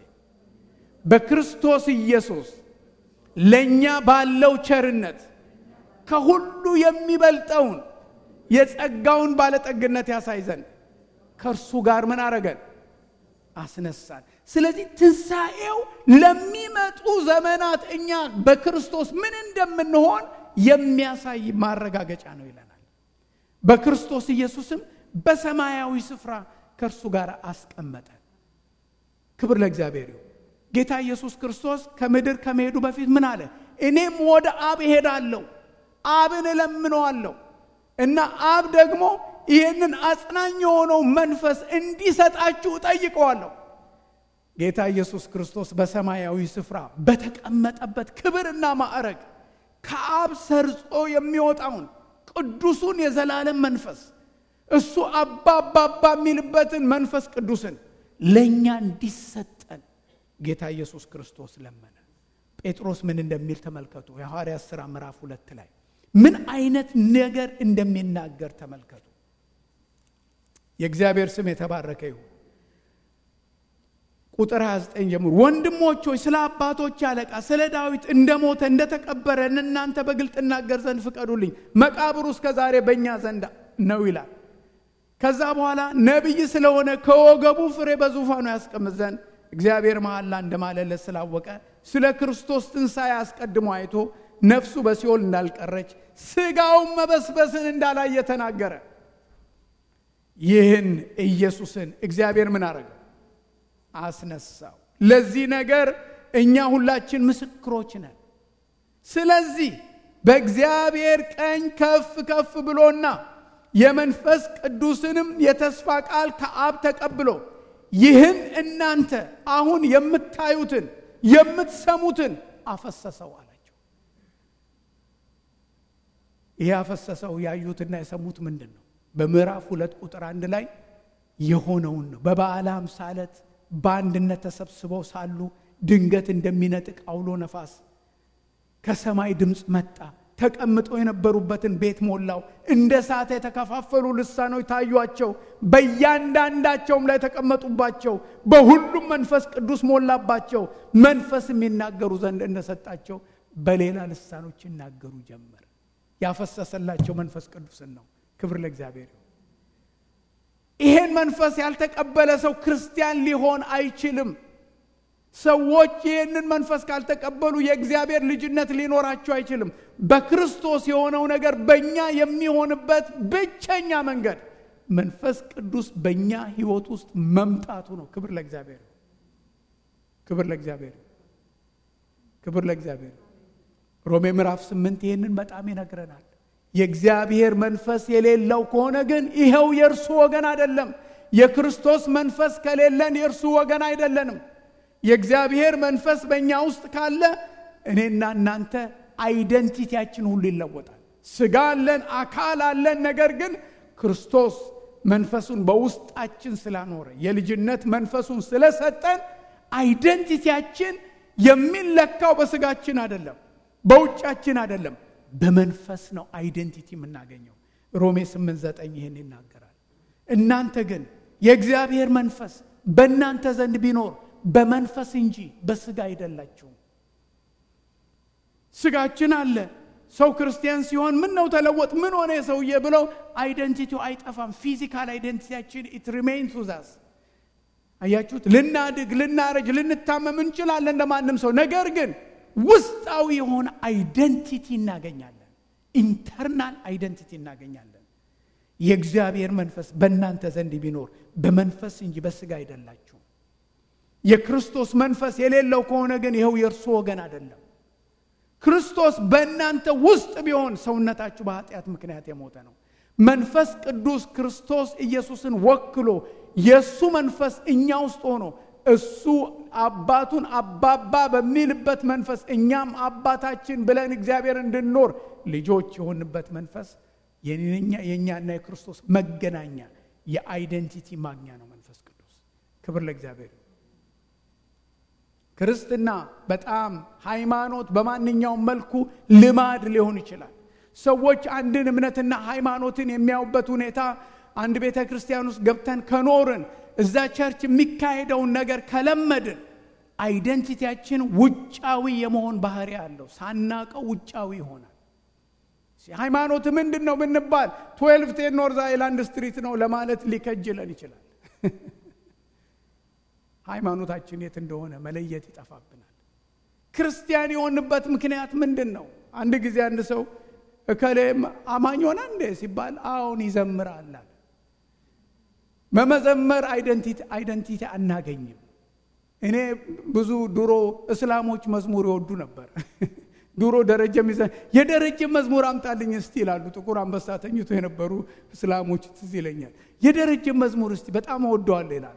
በክርስቶስ ኢየሱስ ለእኛ ባለው ቸርነት ከሁሉ የሚበልጠውን የጸጋውን ባለጠግነት ያሳይ ዘንድ ከእርሱ ጋር ምን አረገን? አስነሳን። ስለዚህ ትንሣኤው ለሚመጡ ዘመናት እኛ በክርስቶስ ምን እንደምንሆን የሚያሳይ ማረጋገጫ ነው ይለናል። በክርስቶስ ኢየሱስም በሰማያዊ ስፍራ ከእርሱ ጋር አስቀመጠን። ክብር ለእግዚአብሔር ይሁን። ጌታ ኢየሱስ ክርስቶስ ከምድር ከመሄዱ በፊት ምን አለ? እኔም ወደ አብ እሄዳለሁ፣ አብን እለምነዋለሁ እና አብ ደግሞ ይህንን አጽናኝ የሆነው መንፈስ እንዲሰጣችሁ እጠይቀዋለሁ። ጌታ ኢየሱስ ክርስቶስ በሰማያዊ ስፍራ በተቀመጠበት ክብርና ማዕረግ ከአብ ሰርጾ የሚወጣውን ቅዱሱን የዘላለም መንፈስ እሱ አባ አባ አባ የሚልበትን መንፈስ ቅዱስን ለእኛ እንዲሰጠን ጌታ ኢየሱስ ክርስቶስ ለመነ። ጴጥሮስ ምን እንደሚል ተመልከቱ። የሐዋርያት ሥራ ምዕራፍ ሁለት ላይ ምን አይነት ነገር እንደሚናገር ተመልከቱ። የእግዚአብሔር ስም የተባረከ ይሁን። ቁጥር 29 ጀምሮ ወንድሞች ሆይ ስለ አባቶች አለቃ ስለ ዳዊት እንደሞተ እንደተቀበረ እናንተ በግልጥ እናገር ዘንድ ፍቀዱልኝ። መቃብሩ እስከ ዛሬ በእኛ ዘንድ ነው ይላል። ከዛ በኋላ ነቢይ ስለሆነ ከወገቡ ፍሬ በዙፋኑ ያስቀምጥ ዘንድ እግዚአብሔር መሐላ እንደማለለት ስላወቀ ስለ ክርስቶስ ትንሣኤ አስቀድሞ አይቶ ነፍሱ በሲኦል እንዳልቀረች ሥጋውን መበስበስን እንዳላየ ተናገረ። ይህን ኢየሱስን እግዚአብሔር ምን አረገ? አስነሳው። ለዚህ ነገር እኛ ሁላችን ምስክሮች ነን። ስለዚህ በእግዚአብሔር ቀኝ ከፍ ከፍ ብሎና የመንፈስ ቅዱስንም የተስፋ ቃል ከአብ ተቀብሎ ይህን እናንተ አሁን የምታዩትን የምትሰሙትን አፈሰሰው አላቸው። ይህ አፈሰሰው ያዩትና የሰሙት ምንድን ነው? በምዕራፍ ሁለት ቁጥር አንድ ላይ የሆነውን ነው። በበዓለ ሃምሳ ዕለት በአንድነት ተሰብስበው ሳሉ ድንገት እንደሚነጥቅ አውሎ ነፋስ ከሰማይ ድምፅ መጣ። ተቀምጠው የነበሩበትን ቤት ሞላው። እንደ እሳት የተከፋፈሉ ልሳኖች ታዩአቸው፣ በእያንዳንዳቸውም ላይ ተቀመጡባቸው። በሁሉም መንፈስ ቅዱስ ሞላባቸው። መንፈስ የሚናገሩ ዘንድ እንደሰጣቸው በሌላ ልሳኖች ይናገሩ ጀመር። ያፈሰሰላቸው መንፈስ ቅዱስን ነው። ክብር ለእግዚአብሔር ይሁን። ይሄን መንፈስ ያልተቀበለ ሰው ክርስቲያን ሊሆን አይችልም። ሰዎች ይህንን መንፈስ ካልተቀበሉ የእግዚአብሔር ልጅነት ሊኖራቸው አይችልም። በክርስቶስ የሆነው ነገር በእኛ የሚሆንበት ብቸኛ መንገድ መንፈስ ቅዱስ በእኛ ሕይወት ውስጥ መምጣቱ ነው። ክብር ለእግዚአብሔር፣ ክብር ለእግዚአብሔር፣ ክብር ለእግዚአብሔር። ሮሜ ምዕራፍ ስምንት ይህንን በጣም ይነግረናል። የእግዚአብሔር መንፈስ የሌለው ከሆነ ግን ይኸው የእርሱ ወገን አይደለም። የክርስቶስ መንፈስ ከሌለን የእርሱ ወገን አይደለንም። የእግዚአብሔር መንፈስ በእኛ ውስጥ ካለ እኔና እናንተ አይደንቲቲያችን ሁሉ ይለወጣል። ስጋ አለን፣ አካል አለን። ነገር ግን ክርስቶስ መንፈሱን በውስጣችን ስላኖረ የልጅነት መንፈሱን ስለሰጠን አይደንቲቲያችን የሚለካው በስጋችን አይደለም፣ በውጫችን አይደለም፣ በመንፈስ ነው አይደንቲቲ የምናገኘው። ሮሜ 8 9 ይህን ይናገራል። እናንተ ግን የእግዚአብሔር መንፈስ በእናንተ ዘንድ ቢኖር በመንፈስ እንጂ በስጋ አይደላችሁም። ስጋችን አለ። ሰው ክርስቲያን ሲሆን ምን ነው ተለወጥ፣ ምን ሆነ የሰውዬ ብለው አይደንቲቲው አይጠፋም። ፊዚካል አይደንቲቲያችን ኢት ሪሜይንስ ዊዝ አያችሁት። ልናድግ፣ ልናረጅ፣ ልንታመም እንችላለን እንደማንም ሰው። ነገር ግን ውስጣዊ የሆነ አይደንቲቲ እናገኛለን። ኢንተርናል አይደንቲቲ እናገኛለን። የእግዚአብሔር መንፈስ በእናንተ ዘንድ ቢኖር በመንፈስ እንጂ በስጋ አይደላችሁም። የክርስቶስ መንፈስ የሌለው ከሆነ ግን ይኸው የእርሱ ወገን አይደለም። ክርስቶስ በእናንተ ውስጥ ቢሆን ሰውነታችሁ በኃጢአት ምክንያት የሞተ ነው። መንፈስ ቅዱስ ክርስቶስ ኢየሱስን ወክሎ የእሱ መንፈስ እኛ ውስጥ ሆኖ እሱ አባቱን አባባ በሚልበት መንፈስ እኛም አባታችን ብለን እግዚአብሔር እንድንኖር ልጆች የሆንበት መንፈስ የእኛና የክርስቶስ መገናኛ የአይደንቲቲ ማግኛ ነው መንፈስ ቅዱስ። ክብር ለእግዚአብሔር። ክርስትና በጣም ሃይማኖት በማንኛውም መልኩ ልማድ ሊሆን ይችላል። ሰዎች አንድን እምነትና ሃይማኖትን የሚያዩበት ሁኔታ አንድ ቤተ ክርስቲያን ውስጥ ገብተን ከኖርን እዛ ቸርች የሚካሄደውን ነገር ከለመድን አይደንቲቲያችን ውጫዊ የመሆን ባህሪ አለው። ሳናቀው ውጫዊ ይሆናል። ሃይማኖት ምንድን ነው ብንባል ትዌልቭ ቴን ኖርዝ አይላንድ ስትሪት ነው ለማለት ሊከጅለን ይችላል። ሃይማኖታችን የት እንደሆነ መለየት ይጠፋብናል። ክርስቲያን የሆንበት ምክንያት ምንድን ነው? አንድ ጊዜ አንድ ሰው እከሌም አማኝ ሆነ እንዴ ሲባል አሁን ይዘምራል አለ። በመዘመር አይደንቲቲ አናገኝም። እኔ ብዙ ድሮ እስላሞች መዝሙር ይወዱ ነበር። ድሮ ደረጀ ሚዘ የደረጀ መዝሙር አምጣልኝ እስቲ ይላሉ። ጥቁር አንበሳ ተኝቶ የነበሩ እስላሞች ትዝ ይለኛል። የደረጀ መዝሙር እስቲ በጣም እወደዋለሁ ይላሉ።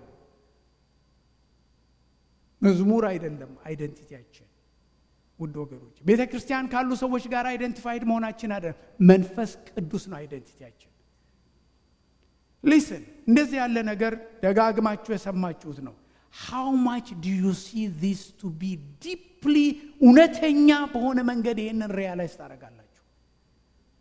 መዝሙር አይደለም አይደንቲቲያችን። ውድ ወገኖች ቤተ ክርስቲያን ካሉ ሰዎች ጋር አይደንቲፋይድ መሆናችን አይደለም፣ መንፈስ ቅዱስ ነው አይደንቲቲያችን። ሊስን እንደዚህ ያለ ነገር ደጋግማችሁ የሰማችሁት ነው። ሃው ማች ዱ ዩ ሲ ዚስ ቱ ቢ ዲፕሊ እውነተኛ በሆነ መንገድ ይህንን ሪያላይዝ ታደርጋላችሁ።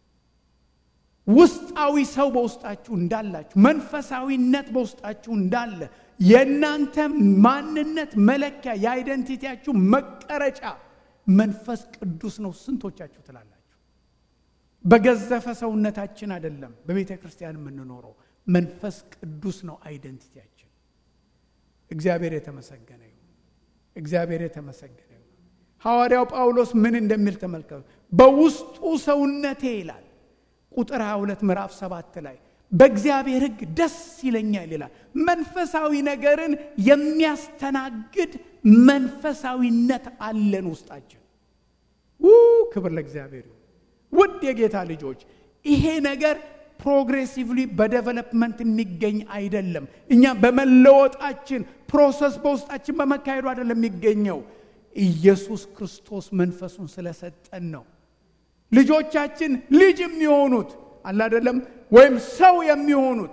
ውስጣዊ ሰው በውስጣችሁ እንዳላችሁ መንፈሳዊነት በውስጣችሁ እንዳለ የእናንተ ማንነት መለኪያ የአይደንቲቲያችሁ መቀረጫ መንፈስ ቅዱስ ነው። ስንቶቻችሁ ትላላችሁ? በገዘፈ ሰውነታችን አይደለም በቤተ ክርስቲያን የምንኖረው፣ መንፈስ ቅዱስ ነው አይደንቲቲያችን። እግዚአብሔር የተመሰገነ ይሁን። እግዚአብሔር የተመሰገነ ይሁን። ሐዋርያው ጳውሎስ ምን እንደሚል ተመልከቱ። በውስጡ ሰውነቴ ይላል ቁጥር 22 ምዕራፍ 7 ላይ በእግዚአብሔር ሕግ ደስ ይለኛል ይላል። መንፈሳዊ ነገርን የሚያስተናግድ መንፈሳዊነት አለን ውስጣችን። ው ክብር ለእግዚአብሔር ይሁን። ውድ የጌታ ልጆች ይሄ ነገር ፕሮግሬሲቭሊ በዴቨሎፕመንት የሚገኝ አይደለም። እኛ በመለወጣችን ፕሮሰስ በውስጣችን በመካሄዱ አይደለም የሚገኘው። ኢየሱስ ክርስቶስ መንፈሱን ስለሰጠን ነው። ልጆቻችን ልጅ የሚሆኑት አለ አይደለም ወይም ሰው የሚሆኑት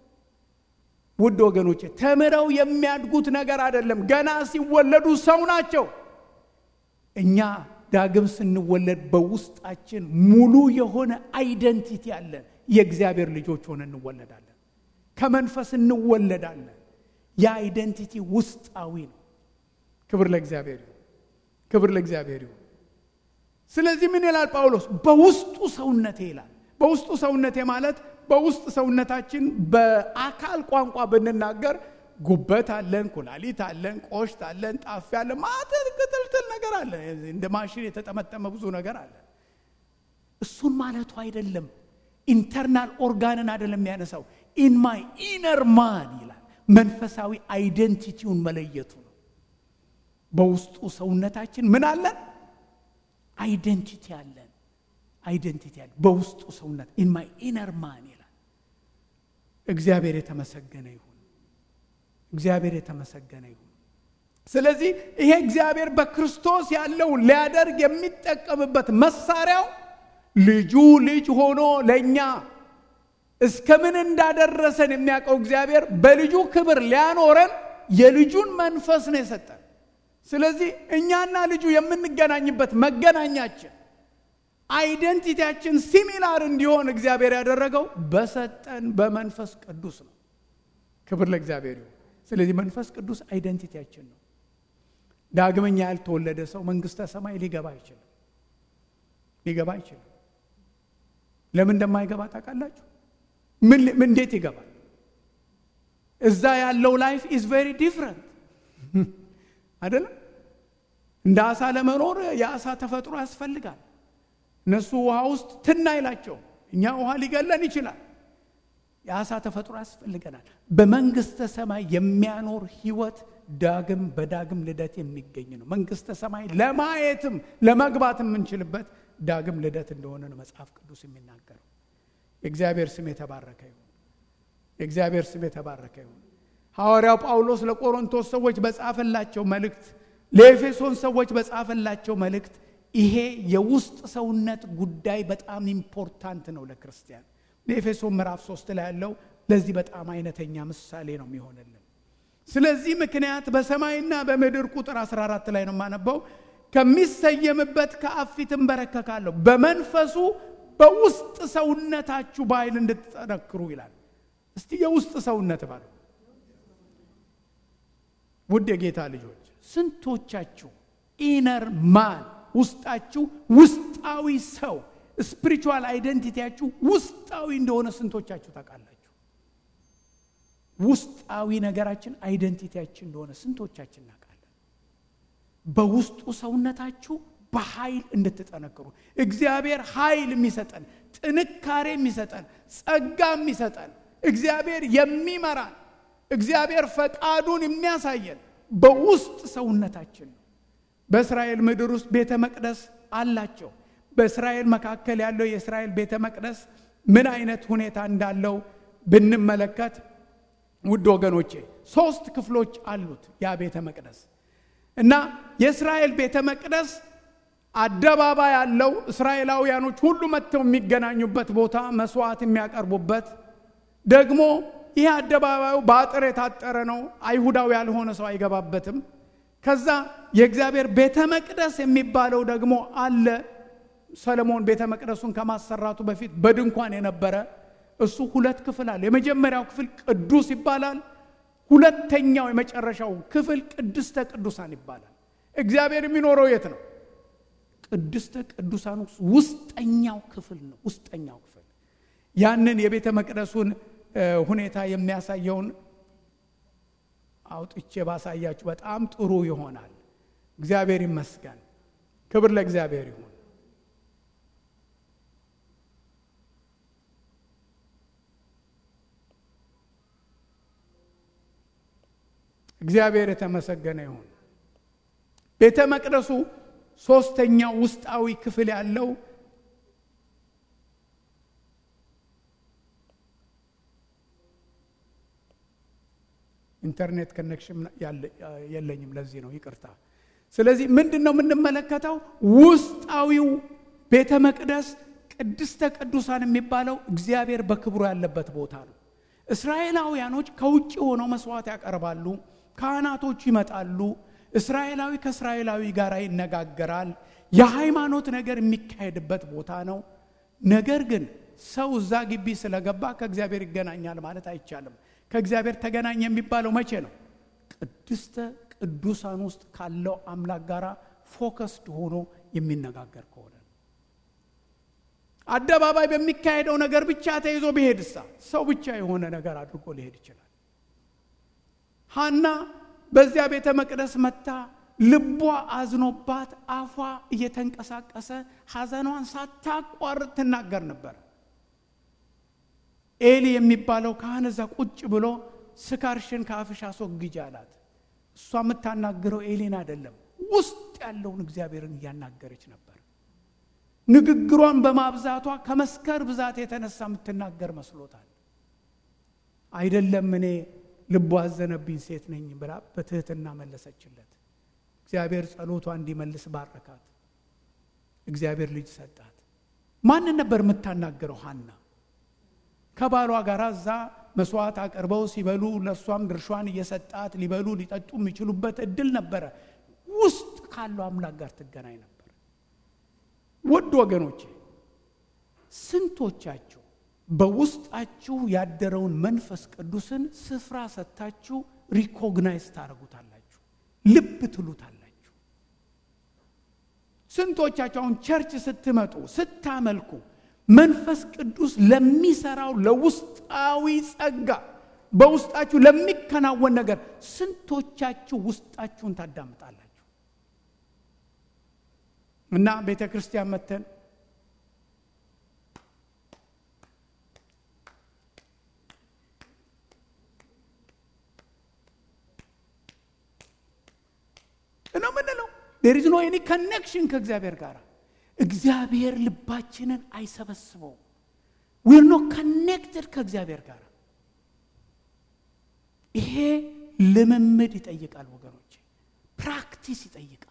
ውድ ወገኖቼ ተምረው የሚያድጉት ነገር አይደለም። ገና ሲወለዱ ሰው ናቸው። እኛ ዳግም ስንወለድ በውስጣችን ሙሉ የሆነ አይደንቲቲ አለን። የእግዚአብሔር ልጆች ሆነ እንወለዳለን። ከመንፈስ እንወለዳለን። የአይደንቲቲ ውስጣዊ ነው። ክብር ለእግዚአብሔር ይሁን። ክብር ለእግዚአብሔር ይሁን። ስለዚህ ምን ይላል ጳውሎስ? በውስጡ ሰውነቴ ይላል። በውስጡ ሰውነቴ ማለት በውስጥ ሰውነታችን በአካል ቋንቋ ብንናገር ጉበት አለን፣ ኩላሊት አለን፣ ቆሽት አለን፣ ጣፊ አለን፣ ማተር ቅጥልጥል ነገር አለ። እንደ ማሽን የተጠመጠመ ብዙ ነገር አለ። እሱን ማለቱ አይደለም። ኢንተርናል ኦርጋንን አይደለም የሚያነሳው። ኢን ማይ ኢነር ማን ይላል። መንፈሳዊ አይደንቲቲውን መለየቱ ነው። በውስጡ ሰውነታችን ምን አለን? አይደንቲቲ አለን። አይደንቲቲ አለን በውስጡ ሰውነት ኢን ማይ ኢነር ማን ይላል። እግዚአብሔር የተመሰገነ ይሁን። እግዚአብሔር የተመሰገነ ይሁን። ስለዚህ ይሄ እግዚአብሔር በክርስቶስ ያለውን ሊያደርግ የሚጠቀምበት መሳሪያው ልጁ ልጅ ሆኖ ለእኛ እስከ ምን እንዳደረሰን የሚያውቀው እግዚአብሔር በልጁ ክብር ሊያኖረን የልጁን መንፈስ ነው የሰጠን። ስለዚህ እኛና ልጁ የምንገናኝበት መገናኛችን አይደንቲቲያችን ሲሚላር እንዲሆን እግዚአብሔር ያደረገው በሰጠን በመንፈስ ቅዱስ ነው። ክብር ለእግዚአብሔር ይሁን። ስለዚህ መንፈስ ቅዱስ አይደንቲቲያችን ነው። ዳግመኛ ያልተወለደ ሰው መንግስተ ሰማይ ሊገባ አይችልም። ሊገባ አይችልም። ለምን እንደማይገባ ታውቃላችሁ? ምን እንዴት ይገባል? እዛ ያለው ላይፍ ኢዝ ቬሪ ዲፍረንት አይደለም። እንደ አሳ ለመኖር የአሳ ተፈጥሮ ያስፈልጋል። እነሱ ውሃ ውስጥ ትና ይላቸው፣ እኛ ውሃ ሊገለን ይችላል። የአሳ ተፈጥሮ ያስፈልገናል። በመንግስተ ሰማይ የሚያኖር ህይወት ዳግም በዳግም ልደት የሚገኝ ነው። መንግስተ ሰማይ ለማየትም ለመግባት የምንችልበት ዳግም ልደት እንደሆነ ነው መጽሐፍ ቅዱስ የሚናገረው። የእግዚአብሔር ስም የተባረከ ይሁን። የእግዚአብሔር ስም የተባረከ ይሁን። ሐዋርያው ጳውሎስ ለቆሮንቶስ ሰዎች በጻፈላቸው መልእክት፣ ለኤፌሶን ሰዎች በጻፈላቸው መልእክት ይሄ የውስጥ ሰውነት ጉዳይ በጣም ኢምፖርታንት ነው ለክርስቲያን። በኤፌሶን ምዕራፍ ሶስት ላይ ያለው ለዚህ በጣም አይነተኛ ምሳሌ ነው የሚሆንልን። ስለዚህ ምክንያት በሰማይና በምድር ቁጥር 14 ላይ ነው የማነበው ከሚሰየምበት ከአብ ፊት እንበረከካለሁ በመንፈሱ በውስጥ ሰውነታችሁ በኃይል እንድትጠነክሩ ይላል። እስቲ የውስጥ ሰውነት ባሉ ውድ የጌታ ልጆች ስንቶቻችሁ ኢነር ማን ውስጣችሁ ውስጣዊ ሰው ስፒሪቹዋል አይደንቲቲያችሁ ውስጣዊ እንደሆነ ስንቶቻችሁ ታውቃላችሁ? ውስጣዊ ነገራችን አይደንቲቲያችን እንደሆነ ስንቶቻችን እናውቃለን? በውስጡ ሰውነታችሁ በኃይል እንድትጠነክሩ እግዚአብሔር ኃይል የሚሰጠን ጥንካሬ የሚሰጠን ጸጋ የሚሰጠን እግዚአብሔር የሚመራን እግዚአብሔር ፈቃዱን የሚያሳየን በውስጥ ሰውነታችን ነው። በእስራኤል ምድር ውስጥ ቤተ መቅደስ አላቸው። በእስራኤል መካከል ያለው የእስራኤል ቤተ መቅደስ ምን አይነት ሁኔታ እንዳለው ብንመለከት ውድ ወገኖቼ ሶስት ክፍሎች አሉት ያ ቤተ መቅደስ እና የእስራኤል ቤተ መቅደስ አደባባይ ያለው እስራኤላውያኖች ሁሉ መጥተው የሚገናኙበት ቦታ መስዋዕት የሚያቀርቡበት ደግሞ ይህ አደባባዩ በአጥር የታጠረ ነው። አይሁዳዊ ያልሆነ ሰው አይገባበትም። ከዛ የእግዚአብሔር ቤተ መቅደስ የሚባለው ደግሞ አለ። ሰለሞን ቤተ መቅደሱን ከማሰራቱ በፊት በድንኳን የነበረ እሱ ሁለት ክፍል አለ። የመጀመሪያው ክፍል ቅዱስ ይባላል። ሁለተኛው የመጨረሻው ክፍል ቅድስተ ቅዱሳን ይባላል። እግዚአብሔር የሚኖረው የት ነው? ቅድስተ ቅዱሳን ውስጠኛው ክፍል ነው። ውስጠኛው ክፍል ያንን የቤተ መቅደሱን ሁኔታ የሚያሳየውን አውጥቼ ባሳያችሁ በጣም ጥሩ ይሆናል። እግዚአብሔር ይመስገን። ክብር ለእግዚአብሔር ይሁን። እግዚአብሔር የተመሰገነ ይሁን። ቤተ መቅደሱ ሶስተኛው ውስጣዊ ክፍል ያለው ኢንተርኔት ኮኔክሽን የለኝም፣ ለዚህ ነው ይቅርታ። ስለዚህ ምንድን ነው የምንመለከተው? ውስጣዊው ቤተ መቅደስ ቅድስተ ቅዱሳን የሚባለው እግዚአብሔር በክብሩ ያለበት ቦታ ነው። እስራኤላውያኖች ከውጭ ሆነው መስዋዕት ያቀርባሉ። ካህናቶች ይመጣሉ። እስራኤላዊ ከእስራኤላዊ ጋር ይነጋገራል። የሃይማኖት ነገር የሚካሄድበት ቦታ ነው። ነገር ግን ሰው እዛ ግቢ ስለገባ ከእግዚአብሔር ይገናኛል ማለት አይቻልም። ከእግዚአብሔር ተገናኘ የሚባለው መቼ ነው? ቅድስተ ቅዱሳን ውስጥ ካለው አምላክ ጋር ፎከስድ ሆኖ የሚነጋገር ከሆነ አደባባይ በሚካሄደው ነገር ብቻ ተይዞ ቢሄድሳ ሰው ብቻ የሆነ ነገር አድርጎ ሊሄድ ይችላል። ሐና በዚያ ቤተ መቅደስ መታ ልቧ አዝኖባት አፏ እየተንቀሳቀሰ ሐዘኗን ሳታቋርጥ ትናገር ነበር። ኤሊ የሚባለው ካህን እዛ ቁጭ ብሎ ስካርሽን ከአፍሽ አስወግጅ አላት። እሷ የምታናግረው ኤሊን አይደለም፣ ውስጥ ያለውን እግዚአብሔርን እያናገረች ነበር። ንግግሯን በማብዛቷ ከመስከር ብዛት የተነሳ የምትናገር መስሎታል። አይደለም እኔ ልቧ አዘነብኝ ሴት ነኝ ብላ በትህትና መለሰችለት። እግዚአብሔር ጸሎቷ እንዲመልስ ባረካት። እግዚአብሔር ልጅ ሰጣት። ማንን ነበር የምታናገረው? ሐና ከባሏ ጋር እዛ መስዋዕት አቅርበው ሲበሉ ለእሷም ድርሿን እየሰጣት ሊበሉ ሊጠጡ የሚችሉበት እድል ነበረ። ውስጥ ካለው አምላክ ጋር ትገናኝ ነበር። ውድ ወገኖቼ ስንቶቻችሁ በውስጣችሁ ያደረውን መንፈስ ቅዱስን ስፍራ ሰጥታችሁ ሪኮግናይዝ ታደርጉታላችሁ፣ ልብ ትሉታላችሁ። ስንቶቻችሁ አሁን ቸርች ስትመጡ ስታመልኩ መንፈስ ቅዱስ ለሚሰራው ለውስጣዊ ጸጋ በውስጣችሁ ለሚከናወን ነገር ስንቶቻችሁ ውስጣችሁን ታዳምጣላችሁ? እና ቤተ ክርስቲያን መተን ነው ምንለው ዴር ኢዝ ኖ ኤኒ ከኔክሽን ከእግዚአብሔር ጋር እግዚአብሔር ልባችንን አይሰበስበው ዊር ኖ ከኔክትድ ከእግዚአብሔር ጋር ይሄ ልምምድ ይጠይቃል ወገኖች ፕራክቲስ ይጠይቃል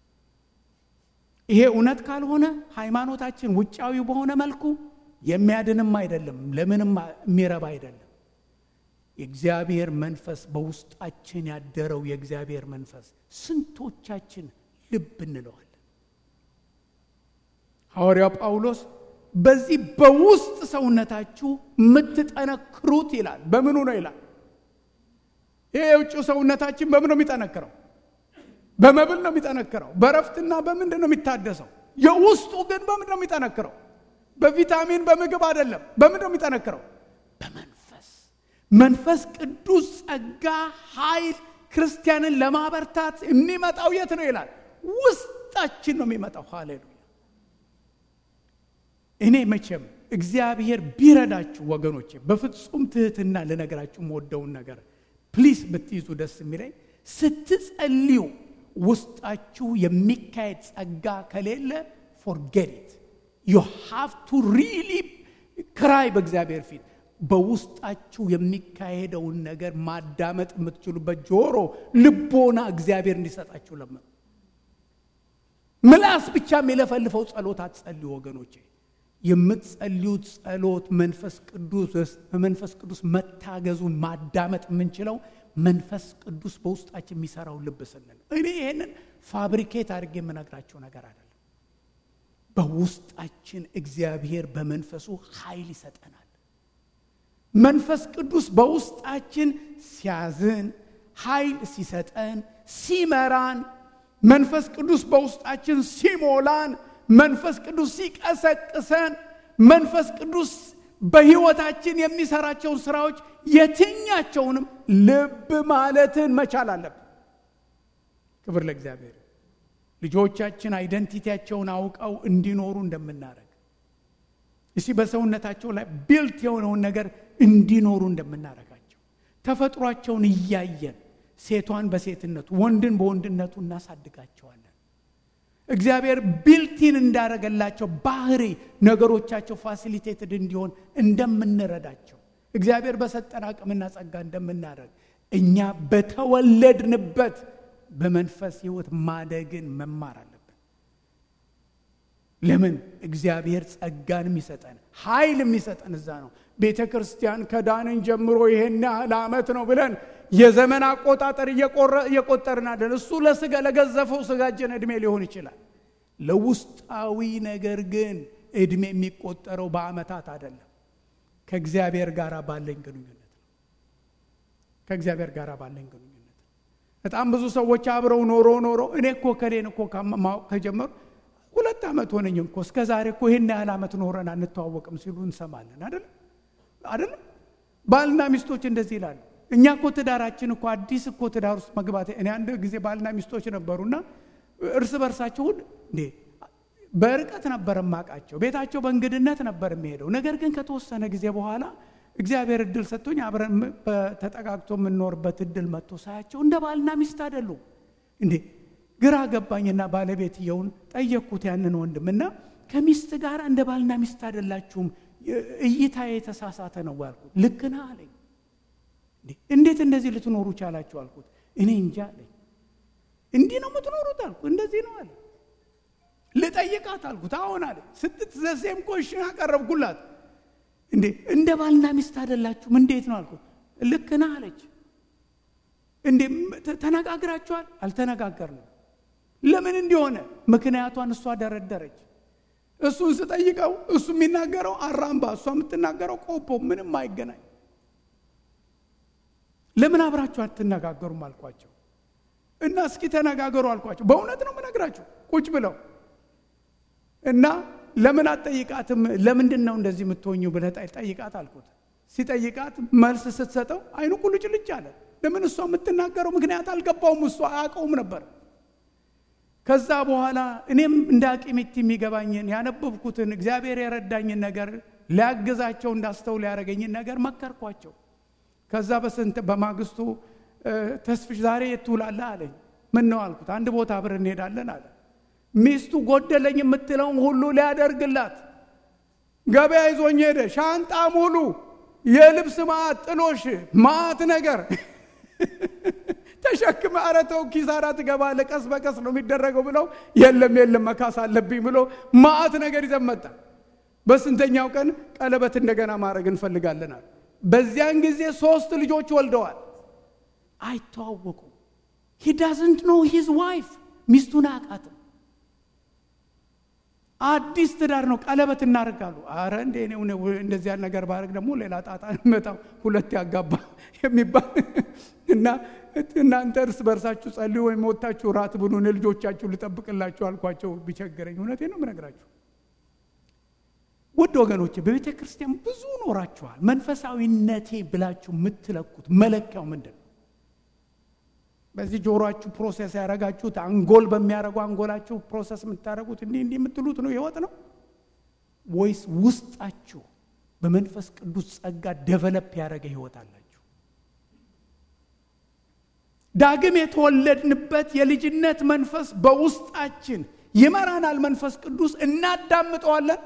ይሄ እውነት ካልሆነ ሃይማኖታችን ውጫዊ በሆነ መልኩ የሚያድንም አይደለም ለምንም የሚረባ አይደለም የእግዚአብሔር መንፈስ በውስጣችን ያደረው የእግዚአብሔር መንፈስ ስንቶቻችን ልብ እንለዋለን ሐዋርያው ጳውሎስ በዚህ በውስጥ ሰውነታችሁ የምትጠነክሩት ይላል በምኑ ነው ይላል ይሄ የውጭው ሰውነታችን በምን ነው የሚጠነክረው በመብል ነው የሚጠነክረው በረፍትና በምንድን ነው የሚታደሰው የውስጡ ግን በምንድን ነው የሚጠነክረው በቪታሚን በምግብ አይደለም በምንድን ነው የሚጠነክረው በመንፈስ መንፈስ ቅዱስ ጸጋ ኃይል ክርስቲያንን ለማበርታት የሚመጣው የት ነው ይላል ውስጣችን ነው የሚመጣው ሃሌሉያ እኔ መቼም እግዚአብሔር ቢረዳችሁ ወገኖቼ በፍጹም ትህትና ልነግራችሁ የምወደውን ነገር ፕሊስ ብትይዙ ደስ የሚለኝ ስትጸልዩ ውስጣችሁ የሚካሄድ ጸጋ ከሌለ ፎርጌት ዩ ሃቭ ቱ ሪሊ ክራይ በእግዚአብሔር ፊት በውስጣችሁ የሚካሄደውን ነገር ማዳመጥ የምትችሉበት ጆሮ ልቦና እግዚአብሔር እንዲሰጣችሁ ለምኑ ምላስ ብቻ የሚለፈልፈው ጸሎት አትጸልዩ ወገኖቼ የምትጸልዩት ጸሎት መንፈስ ቅዱስ በመንፈስ ቅዱስ መታገዙን ማዳመጥ የምንችለው መንፈስ ቅዱስ በውስጣችን የሚሰራው ልብ ስንል እኔ ይህንን ፋብሪኬት አድርጌ የምነግራቸው ነገር አይደለም በውስጣችን እግዚአብሔር በመንፈሱ ኃይል ይሰጠናል። መንፈስ ቅዱስ በውስጣችን ሲያዝን፣ ኃይል ሲሰጠን፣ ሲመራን፣ መንፈስ ቅዱስ በውስጣችን ሲሞላን፣ መንፈስ ቅዱስ ሲቀሰቅሰን፣ መንፈስ ቅዱስ በሕይወታችን የሚሰራቸውን ስራዎች የትኛቸውንም ልብ ማለትን መቻል አለብን። ክብር ለእግዚአብሔር። ልጆቻችን አይደንቲቲያቸውን አውቀው እንዲኖሩ እንደምናደርግ እስቲ በሰውነታቸው ላይ ቢልት የሆነውን ነገር እንዲኖሩ እንደምናደርጋቸው ተፈጥሯቸውን እያየን ሴቷን በሴትነቱ ወንድን በወንድነቱ እናሳድጋቸዋለን። እግዚአብሔር ቢልቲን እንዳረገላቸው ባህሪ ነገሮቻቸው ፋሲሊቴትድ እንዲሆን እንደምንረዳቸው እግዚአብሔር በሰጠን አቅምና ጸጋ እንደምናደርግ እኛ በተወለድንበት በመንፈስ ሕይወት ማደግን መማር አለብን። ለምን እግዚአብሔር ጸጋን የሚሰጠን ኃይል የሚሰጠን እዛ ነው። ቤተ ክርስቲያን ከዳንን ጀምሮ ይሄን ያህል ዓመት ነው ብለን የዘመን አቆጣጠር እየቆጠርን አለን። እሱ ለስጋ ለገዘፈው ስጋችን ዕድሜ ሊሆን ይችላል። ለውስጣዊ ነገር ግን ዕድሜ የሚቆጠረው በዓመታት አይደለም። ከእግዚአብሔር ጋር ባለኝ ግንኙነት ነው። ከእግዚአብሔር ጋር ባለኝ ግንኙነት በጣም ብዙ ሰዎች አብረው ኖሮ ኖሮ እኔ እኮ ከሌን እኮ ማወቅ ከጀመሩ ሁለት ዓመት ሆነኝ እኮ እስከ ዛሬ እኮ ይህን ያህል ዓመት ኖረን አንተዋወቅም ሲሉ እንሰማለን። አይደለም አይደለም። ባልና ሚስቶች እንደዚህ ይላሉ። እኛ እኮ ትዳራችን እኮ አዲስ እኮ ትዳር ውስጥ መግባት እኔ አንድ ጊዜ ባልና ሚስቶች ነበሩና እርስ በርሳቸው ሁሉ እንዴ በርቀት ነበር ማቃቸው ቤታቸው በእንግድነት ነበር የሚሄደው። ነገር ግን ከተወሰነ ጊዜ በኋላ እግዚአብሔር እድል ሰጥቶኝ አብረን ተጠጋግቶ የምንኖርበት እድል መጥቶ ሳያቸው እንደ ባልና ሚስት አይደሉም እንዴ ግራ ገባኝና ባለቤትየውን ጠየቅኩት ያንን ወንድም እና ከሚስት ጋር እንደ ባልና ሚስት አይደላችሁም፣ እይታ የተሳሳተ ነው ያልኩት። ልክ ነህ አለኝ። እንዴት እንደዚህ ልትኖሩ ቻላችሁ አልኩት። እኔ እንጃ አለኝ። እንዲህ ነው የምትኖሩት አልኩ። እንደዚህ ነው አለ። ልጠይቃት አልኩት። አሁን አለ ስትት ዘሴም ኮሽን አቀረብኩላት። እንዴ እንደ ባልና ሚስት አይደላችሁም እንዴት ነው አልኩት። ልክ ነህ አለች። እንዴ ተነጋግራችኋል? አልተነጋገርንም። ለምን እንዲሆነ ምክንያቷን እሷ ደረደረች። እሱን ስጠይቀው እሱ የሚናገረው አራምባ፣ እሷ የምትናገረው ቆቦ፣ ምንም አይገናኝ። ለምን አብራችሁ አትነጋገሩም አልኳቸው። እና እስኪ ተነጋገሩ አልኳቸው። በእውነት ነው የምነግራችሁ ቁጭ ብለው እና ለምን አትጠይቃትም? ለምንድን ነው እንደዚህ የምትሆኙ ብለህ ጠይቃት አልኩት። ሲጠይቃት መልስ ስትሰጠው አይኑ ቁልጭልጭ አለ። ለምን እሷ የምትናገረው ምክንያት አልገባውም። እሷ አያውቀውም ነበር። ከዛ በኋላ እኔም እንደ አቂሚት የሚገባኝን ያነበብኩትን እግዚአብሔር የረዳኝን ነገር ሊያግዛቸው እንዳስተውል ያደረገኝን ነገር መከርኳቸው። ከዛ በስንት በማግስቱ ተስፍሽ ዛሬ የት ትውላለህ አለኝ። ምን ነው አልኩት። አንድ ቦታ አብረን እንሄዳለን አለ። ሚስቱ ጎደለኝ የምትለውን ሁሉ ሊያደርግላት ገበያ ይዞኝ ሄደ። ሻንጣ ሙሉ የልብስ ማዕት፣ ጥሎሽ፣ ማዕት ነገር ተሸክመ ኧረ ተው ኪሳራ ትገባለህ፣ ቀስ በቀስ ነው የሚደረገው ብለው የለም የለም መካስ አለብኝ ብሎ ማዕት ነገር ይዘን መጣ። በስንተኛው ቀን ቀለበት እንደገና ማድረግ እንፈልጋለናል። በዚያን ጊዜ ሶስት ልጆች ወልደዋል። አይተዋወቁም። ሂ ዳዝንት ኖ ሂዝ ዋይፍ ሚስቱን አያውቃትም። አዲስ ትዳር ነው። ቀለበት እናደርጋሉ። አረ እንደ እንደዚያ ነገር ባደርግ ደግሞ ሌላ ጣጣ መጣው ሁለት ያጋባ የሚባል እና እናንተ እርስ በርሳችሁ ጸልዩ ወይም ወታችሁ ራት ብሉ፣ እኔ ልጆቻችሁ ልጠብቅላችሁ አልኳቸው። ቢቸግረኝ እውነቴ ነው የምነግራችሁ። ውድ ወገኖቼ በቤተ ክርስቲያን ብዙ ኖራችኋል። መንፈሳዊነቴ ብላችሁ የምትለኩት መለኪያው ምንድን ነው? በዚህ ጆሮአችሁ ፕሮሰስ ያደረጋችሁት አንጎል በሚያደርጉ አንጎላችሁ ፕሮሰስ የምታደርጉት እንዲህ እንዲህ የምትሉት ነው ህይወት ነው ወይስ ውስጣችሁ በመንፈስ ቅዱስ ጸጋ ደቨለፕ ያደረገ ህይወት አላችሁ? ዳግም የተወለድንበት የልጅነት መንፈስ በውስጣችን ይመራናል። መንፈስ ቅዱስ እናዳምጠዋለን።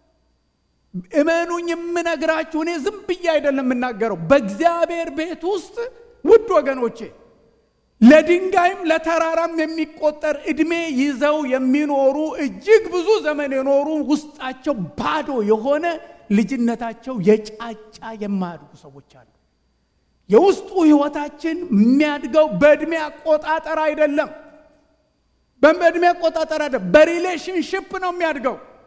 እመኑኝ የምነግራችሁ እኔ ዝም ብዬ አይደለም የምናገረው። በእግዚአብሔር ቤት ውስጥ ውድ ወገኖቼ ለድንጋይም ለተራራም የሚቆጠር ዕድሜ ይዘው የሚኖሩ እጅግ ብዙ ዘመን የኖሩ ውስጣቸው ባዶ የሆነ ልጅነታቸው የጫጫ የማያድጉ ሰዎች አሉ። የውስጡ ህይወታችን የሚያድገው በዕድሜ አቆጣጠር አይደለም። በዕድሜ አቆጣጠር አይደለም፣ በሪሌሽንሽፕ ነው የሚያድገው።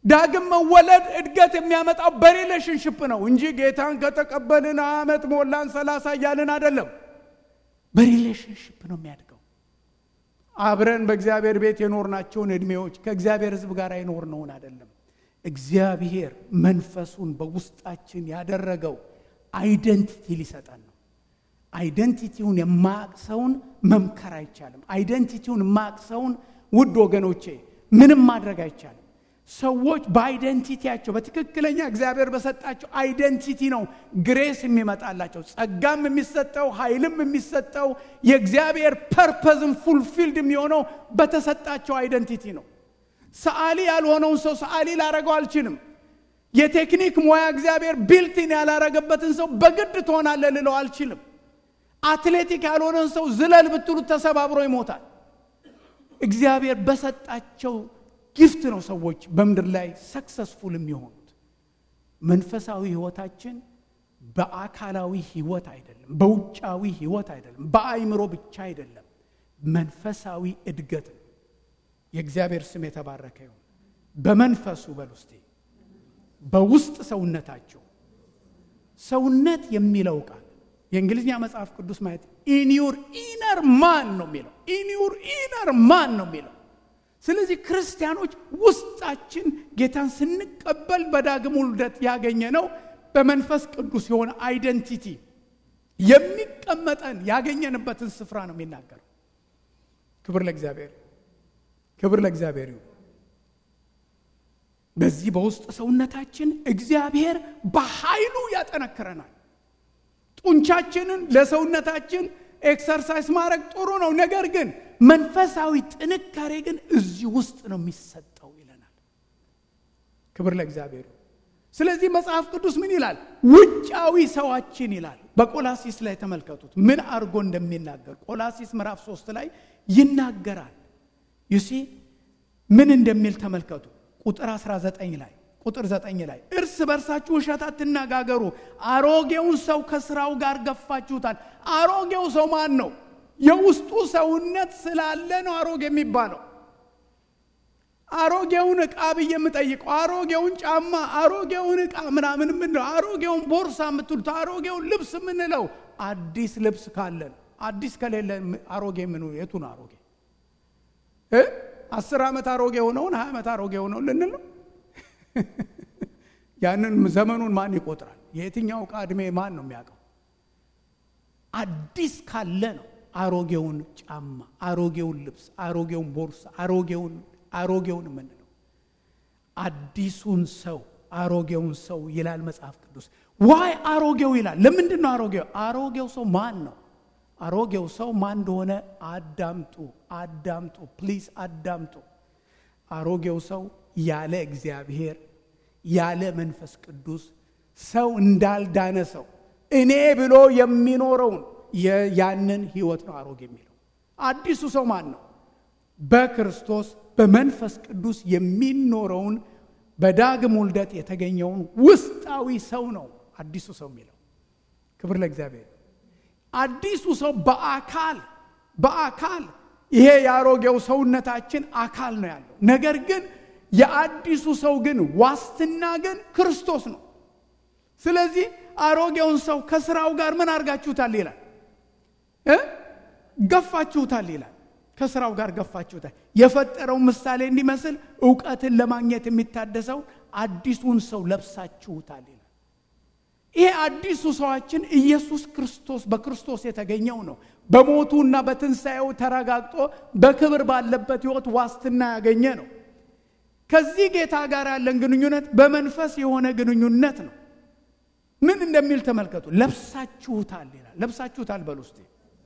ዳግም መወለድ እድገት የሚያመጣው በሪሌሽንሽፕ ነው እንጂ ጌታን ከተቀበልን ዓመት ሞላን ሰላሳ እያልን አይደለም። በሪሌሽንሽፕ ነው የሚያድገው። አብረን በእግዚአብሔር ቤት የኖርናቸውን ዕድሜዎች ከእግዚአብሔር ሕዝብ ጋር የኖርነውን አይደለም። እግዚአብሔር መንፈሱን በውስጣችን ያደረገው አይደንቲቲ ሊሰጠን ነው። አይደንቲቲውን የማያውቅ ሰውን መምከር አይቻልም። አይደንቲቲውን የማያውቅ ሰውን ውድ ወገኖቼ ምንም ማድረግ አይቻልም። ሰዎች በአይደንቲቲያቸው በትክክለኛ እግዚአብሔር በሰጣቸው አይደንቲቲ ነው ግሬስ የሚመጣላቸው ጸጋም የሚሰጠው ኃይልም የሚሰጠው የእግዚአብሔር ፐርፐዝም ፉልፊልድ የሚሆነው በተሰጣቸው አይደንቲቲ ነው። ሰዓሊ ያልሆነውን ሰው ሰዓሊ ላረገው አልችልም። የቴክኒክ ሙያ እግዚአብሔር ቢልቲን ያላረገበትን ሰው በግድ ትሆናለህ ልለው አልችልም። አትሌቲክ ያልሆነን ሰው ዝለል ብትሉት ተሰባብሮ ይሞታል። እግዚአብሔር በሰጣቸው ጊፍት ነው ሰዎች በምድር ላይ ሰክሰስፉል የሚሆኑት። መንፈሳዊ ህይወታችን በአካላዊ ህይወት አይደለም፣ በውጫዊ ህይወት አይደለም፣ በአይምሮ ብቻ አይደለም። መንፈሳዊ እድገት ነው። የእግዚአብሔር ስም የተባረከ ይሁን። በመንፈሱ በል ውስጤ በውስጥ ሰውነታቸው ሰውነት የሚለው ቃል የእንግሊዝኛ መጽሐፍ ቅዱስ ማየት ኢንዩር ኢነር ማን ነው የሚለው ኢንዩር ኢነር ማን ነው የሚለው ስለዚህ ክርስቲያኖች ውስጣችን ጌታን ስንቀበል በዳግም ውልደት ያገኘ ነው በመንፈስ ቅዱስ የሆነ አይደንቲቲ የሚቀመጠን ያገኘንበትን ስፍራ ነው የሚናገረው። ክብር ለእግዚአብሔር፣ ክብር ለእግዚአብሔር ይሁን። በዚህ በውስጥ ሰውነታችን እግዚአብሔር በኃይሉ ያጠነክረናል። ጡንቻችንን ለሰውነታችን ኤክሰርሳይዝ ማድረግ ጥሩ ነው። ነገር ግን መንፈሳዊ ጥንካሬ ግን እዚህ ውስጥ ነው የሚሰጠው ይለናል። ክብር ለእግዚአብሔር። ስለዚህ መጽሐፍ ቅዱስ ምን ይላል? ውጫዊ ሰዋችን ይላል። በቆላሲስ ላይ ተመልከቱት ምን አድርጎ እንደሚናገር ቆላሲስ ምዕራፍ ሶስት ላይ ይናገራል። ዩሲ ምን እንደሚል ተመልከቱ። ቁጥር 19 ላይ ቁጥር 9 ላይ እርስ በርሳችሁ ውሸት አትነጋገሩ፣ አሮጌውን ሰው ከስራው ጋር ገፋችሁታል። አሮጌው ሰው ማን ነው? የውስጡ ሰውነት ስላለ ነው አሮጌ የሚባለው። አሮጌውን ዕቃ ብዬ የምጠይቀው አሮጌውን ጫማ፣ አሮጌውን ዕቃ ምናምን የምንለው አሮጌውን ቦርሳ የምትሉት አሮጌውን ልብስ የምንለው አዲስ ልብስ ካለን አዲስ ከሌለ አሮጌ ምኑ የቱ ነው አሮጌ? አስር ዓመት አሮጌ የሆነውን ሀያ ዓመት አሮጌ የሆነውን ልንል ነው። ያንን ዘመኑን ማን ይቆጥራል? የየትኛው ዕቃ ዕድሜ ማን ነው የሚያውቀው? አዲስ ካለ ነው አሮጌውን ጫማ፣ አሮጌውን ልብስ፣ አሮጌውን ቦርሳ፣ አሮጌውን አሮጌውን የምንለው አዲሱን ሰው አሮጌውን ሰው ይላል መጽሐፍ ቅዱስ። ዋይ አሮጌው ይላል። ለምንድን ነው አሮጌው? አሮጌው ሰው ማን ነው? አሮጌው ሰው ማን እንደሆነ አዳምጡ፣ አዳምጡ፣ ፕሊዝ አዳምጡ። አሮጌው ሰው ያለ እግዚአብሔር ያለ መንፈስ ቅዱስ ሰው እንዳልዳነ ሰው እኔ ብሎ የሚኖረውን ያንን ህይወት ነው አሮጌ የሚለው። አዲሱ ሰው ማን ነው? በክርስቶስ በመንፈስ ቅዱስ የሚኖረውን በዳግም ውልደት የተገኘውን ውስጣዊ ሰው ነው አዲሱ ሰው የሚለው። ክብር ለእግዚአብሔር። አዲሱ ሰው በአካል በአካል ይሄ የአሮጌው ሰውነታችን አካል ነው ያለው። ነገር ግን የአዲሱ ሰው ግን ዋስትና ግን ክርስቶስ ነው። ስለዚህ አሮጌውን ሰው ከስራው ጋር ምን አድርጋችሁታል ይላል እ ገፋችሁታል ይላል። ከስራው ጋር ገፋችሁታል። የፈጠረው ምሳሌ እንዲመስል እውቀትን ለማግኘት የሚታደሰው አዲሱን ሰው ለብሳችሁታል ይላል። ይሄ አዲሱ ሰዋችን ኢየሱስ ክርስቶስ በክርስቶስ የተገኘው ነው። በሞቱና በትንሣኤው ተረጋግጦ በክብር ባለበት ሕይወት ዋስትና ያገኘ ነው። ከዚህ ጌታ ጋር ያለን ግንኙነት በመንፈስ የሆነ ግንኙነት ነው። ምን እንደሚል ተመልከቱ። ለብሳችሁታል ይላል። ለብሳችሁታል በል ውስጤ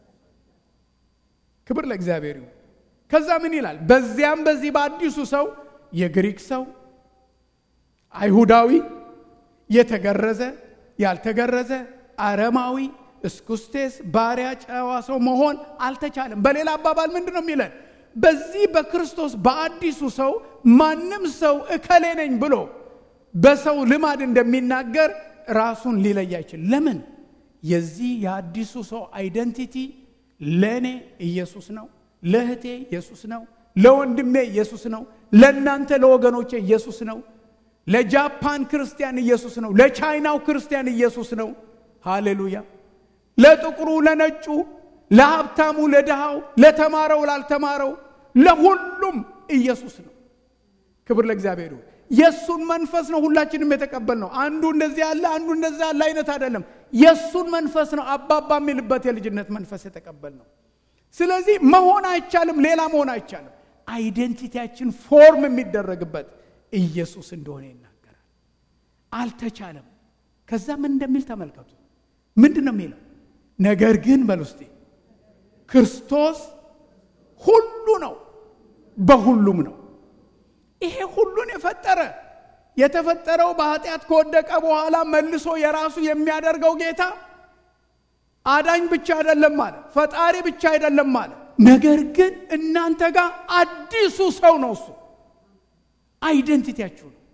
ክብር ለእግዚአብሔር ይሁን። ከዛ ምን ይላል? በዚያም በዚህ በአዲሱ ሰው የግሪክ ሰው፣ አይሁዳዊ፣ የተገረዘ፣ ያልተገረዘ፣ አረማዊ፣ እስኩስቴስ፣ ባሪያ፣ ጨዋ ሰው መሆን አልተቻለም። በሌላ አባባል ምንድን ነው የሚለን? በዚህ በክርስቶስ በአዲሱ ሰው ማንም ሰው እከሌ ነኝ ብሎ በሰው ልማድ እንደሚናገር ራሱን ሊለይ አይችል። ለምን? የዚህ የአዲሱ ሰው አይደንቲቲ ለእኔ ኢየሱስ ነው፣ ለእህቴ ኢየሱስ ነው፣ ለወንድሜ ኢየሱስ ነው፣ ለእናንተ ለወገኖቼ ኢየሱስ ነው። ለጃፓን ክርስቲያን ኢየሱስ ነው። ለቻይናው ክርስቲያን ኢየሱስ ነው። ሃሌሉያ። ለጥቁሩ፣ ለነጩ፣ ለሀብታሙ፣ ለድሃው፣ ለተማረው፣ ላልተማረው፣ ለሁሉም ኢየሱስ ነው። ክብር ለእግዚአብሔር ይሁን። የእሱን መንፈስ ነው ሁላችንም የተቀበል ነው። አንዱ እንደዚህ ያለ አንዱ እንደዚህ ያለ አይነት አይደለም። የእሱን መንፈስ ነው አባባ የሚልበት የልጅነት መንፈስ የተቀበል ነው። ስለዚህ መሆን አይቻልም፣ ሌላ መሆን አይቻልም። አይደንቲቲያችን ፎርም የሚደረግበት ኢየሱስ እንደሆነ ይናገራል። አልተቻለም። ከዛ ምን እንደሚል ተመልከቱ። ምንድን ነው የሚለው? ነገር ግን በል ውስጤ ክርስቶስ ሁሉ ነው፣ በሁሉም ነው። ይሄ ሁሉን የፈጠረ የተፈጠረው በኃጢአት ከወደቀ በኋላ መልሶ የራሱ የሚያደርገው ጌታ አዳኝ ብቻ አይደለም ማለት ፈጣሪ ብቻ አይደለም ማለት ነገር ግን እናንተ ጋር አዲሱ ሰው ነው። እሱ አይደንቲቲያችሁ ነው።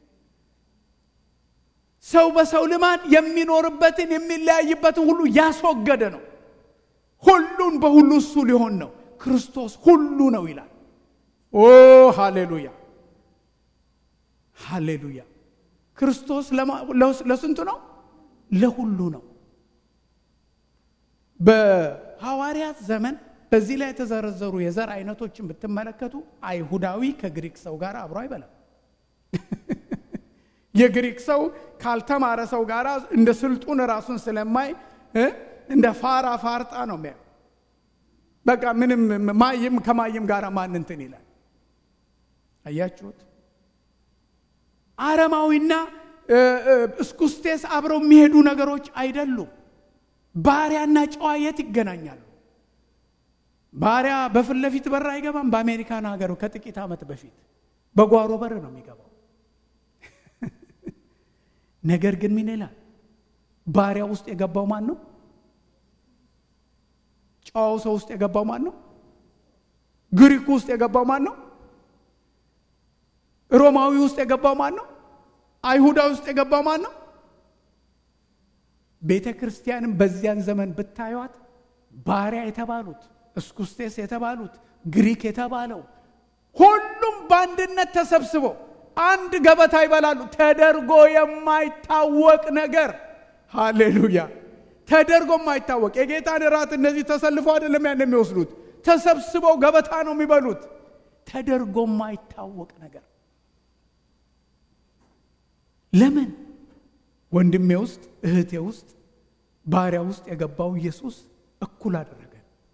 ሰው በሰው ልማድ የሚኖርበትን የሚለያይበትን ሁሉ ያስወገደ ነው። ሁሉን በሁሉ እሱ ሊሆን ነው። ክርስቶስ ሁሉ ነው ይላል። ኦ ሃሌሉያ ሃሌሉያ። ክርስቶስ ለስንቱ ነው? ለሁሉ ነው። በሐዋርያት ዘመን በዚህ ላይ የተዘረዘሩ የዘር አይነቶችን ብትመለከቱ አይሁዳዊ ከግሪክ ሰው ጋር አብሮ አይበላም። የግሪክ ሰው ካልተማረ ሰው ጋር እንደ ስልጡን ራሱን ስለማይ እንደ ፋራ ፋርጣ ነው የሚያ በቃ ምንም ማይም ከማይም ጋር ማን እንትን ይላል። አያችሁት? አረማዊና እስኩስቴስ አብረው የሚሄዱ ነገሮች አይደሉም። ባሪያና ጨዋ የት ይገናኛሉ? ባሪያ በፊት ለፊት በር አይገባም። በአሜሪካን ሀገር ከጥቂት ዓመት በፊት በጓሮ በር ነው የሚገባው። ነገር ግን ምን ይላል? ባሪያ ውስጥ የገባው ማን ነው? ጨዋው ሰው ውስጥ የገባው ማን ነው? ግሪኩ ውስጥ የገባው ማን ነው? ሮማዊ ውስጥ የገባው ማን ነው? አይሁዳዊ ውስጥ የገባው ማን ነው? ቤተ ክርስቲያንም በዚያን ዘመን ብታዩት ባሪያ የተባሉት እስኩስቴስ የተባሉት ግሪክ የተባለው ሁሉም በአንድነት ተሰብስበው አንድ ገበታ ይበላሉ። ተደርጎ የማይታወቅ ነገር ሃሌሉያ! ተደርጎ የማይታወቅ የጌታን እራት እነዚህ ተሰልፈው አይደለም ያን የሚወስዱት፣ ተሰብስበው ገበታ ነው የሚበሉት። ተደርጎ የማይታወቅ ነገር ለምን ወንድሜ ውስጥ እህቴ ውስጥ ባሪያ ውስጥ የገባው ኢየሱስ እኩል አደረገ።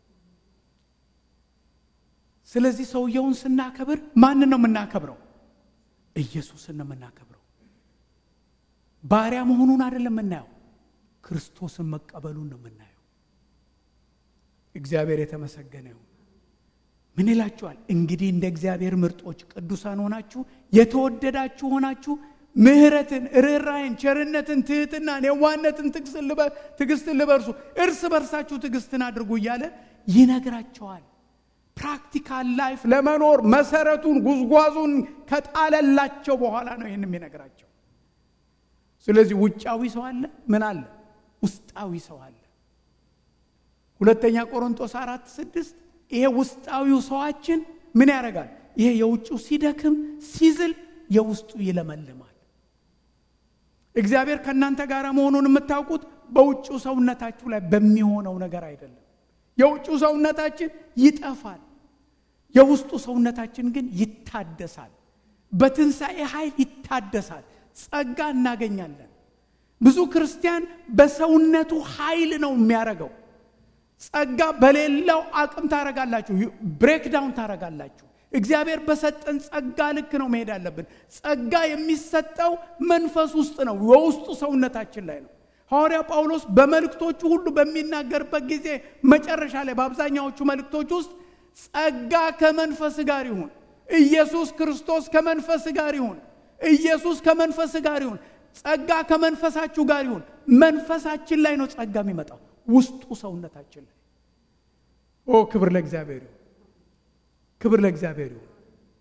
ስለዚህ ሰውየውን ስናከብር ማንን ነው የምናከብረው? ኢየሱስን ነው የምናከብረው። ባሪያ መሆኑን አይደለም የምናየው፣ ክርስቶስን መቀበሉን ነው የምናየው። እግዚአብሔር የተመሰገነ ይሁን። ምን ይላችኋል? እንግዲህ እንደ እግዚአብሔር ምርጦች ቅዱሳን ሆናችሁ የተወደዳችሁ ሆናችሁ ምሕረትን፣ ርኅራይን፣ ቸርነትን፣ ትህትናን፣ የዋነትን፣ ትዕግስትን ልበርሱ እርስ በርሳችሁ ትዕግስትን አድርጉ እያለ ይነግራቸዋል። ፕራክቲካል ላይፍ ለመኖር መሰረቱን ጉዝጓዙን ከጣለላቸው በኋላ ነው ይህን የሚነግራቸው። ስለዚህ ውጫዊ ሰው አለ፣ ምን አለ? ውስጣዊ ሰው አለ። ሁለተኛ ቆሮንቶስ አራት ስድስት ይሄ ውስጣዊው ሰዋችን ምን ያደርጋል? ይሄ የውጭው ሲደክም ሲዝል የውስጡ ይለመልማል። እግዚአብሔር ከእናንተ ጋር መሆኑን የምታውቁት በውጭው ሰውነታችሁ ላይ በሚሆነው ነገር አይደለም። የውጭው ሰውነታችን ይጠፋል፣ የውስጡ ሰውነታችን ግን ይታደሳል። በትንሣኤ ኃይል ይታደሳል። ጸጋ እናገኛለን። ብዙ ክርስቲያን በሰውነቱ ኃይል ነው የሚያደርገው። ጸጋ በሌላው አቅም ታረጋላችሁ፣ ብሬክዳውን ታረጋላችሁ። እግዚአብሔር በሰጠን ጸጋ ልክ ነው መሄድ አለብን። ጸጋ የሚሰጠው መንፈስ ውስጥ ነው፣ የውስጡ ሰውነታችን ላይ ነው። ሐዋርያ ጳውሎስ በመልእክቶቹ ሁሉ በሚናገርበት ጊዜ መጨረሻ ላይ በአብዛኛዎቹ መልእክቶች ውስጥ ጸጋ ከመንፈስ ጋር ይሁን፣ ኢየሱስ ክርስቶስ ከመንፈስ ጋር ይሁን፣ ኢየሱስ ከመንፈስ ጋር ይሁን፣ ጸጋ ከመንፈሳችሁ ጋር ይሁን። መንፈሳችን ላይ ነው ጸጋ የሚመጣው፣ ውስጡ ሰውነታችን ላይ። ኦ ክብር ለእግዚአብሔር ይሁን። ክብር ለእግዚአብሔር ይሁን።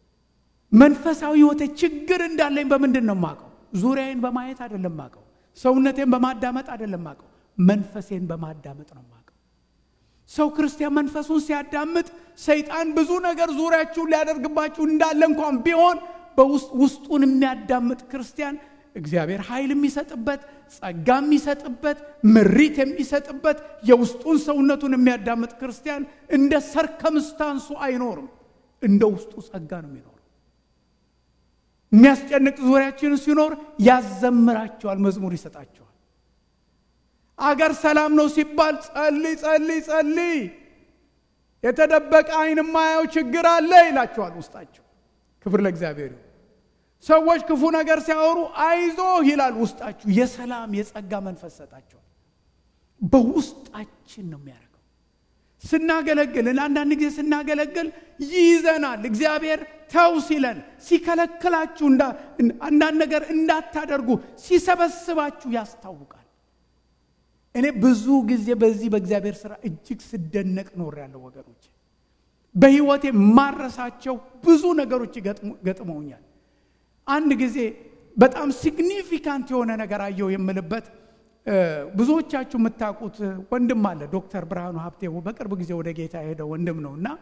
መንፈሳዊ ሕይወቴ ችግር እንዳለኝ በምንድን ነው የማውቀው? ዙሪያዬን በማየት አይደለም የማውቀው። ሰውነቴን በማዳመጥ አይደለም የማውቀው። መንፈሴን በማዳመጥ ነው የማውቀው። ሰው ክርስቲያን መንፈሱን ሲያዳምጥ ሰይጣን ብዙ ነገር ዙሪያችሁን ሊያደርግባችሁ እንዳለ እንኳን ቢሆን በውስጥ ውስጡን የሚያዳምጥ ክርስቲያን እግዚአብሔር ኃይል የሚሰጥበት ጸጋ የሚሰጥበት ምሪት የሚሰጥበት የውስጡን ሰውነቱን የሚያዳምጥ ክርስቲያን እንደ ሰርከምስታንሱ አይኖርም። እንደ ውስጡ ጸጋ ነው የሚኖረው። የሚያስጨንቅ ዙሪያችን ሲኖር ያዘምራቸዋል፣ መዝሙር ይሰጣቸዋል። አገር ሰላም ነው ሲባል ጸልይ ጸልይ ጸልይ፣ የተደበቀ ዓይን የማያየው ችግር አለ ይላቸዋል ውስጣቸው። ክብር ለእግዚአብሔር ይሁን። ሰዎች ክፉ ነገር ሲያወሩ አይዞህ ይላል ውስጣችሁ። የሰላም የጸጋ መንፈስ ሰጣቸዋል። በውስጣችን ነው የሚያደርገው። ስናገለግል አንዳንድ ጊዜ ስናገለግል ይይዘናል። እግዚአብሔር ተው ሲለን፣ ሲከለክላችሁ፣ አንዳንድ ነገር እንዳታደርጉ ሲሰበስባችሁ ያስታውቃል። እኔ ብዙ ጊዜ በዚህ በእግዚአብሔር ስራ እጅግ ስደነቅ ኖሬያለሁ ወገኖች። በህይወቴ ማረሳቸው ብዙ ነገሮች ገጥመውኛል። አንድ ጊዜ በጣም ሲግኒፊካንት የሆነ ነገር አየው የምልበት ብዙዎቻችሁ የምታውቁት ወንድም አለ ዶክተር ብርሃኑ ሀብቴ በቅርብ ጊዜ ወደ ጌታ የሄደ ወንድም ነው እና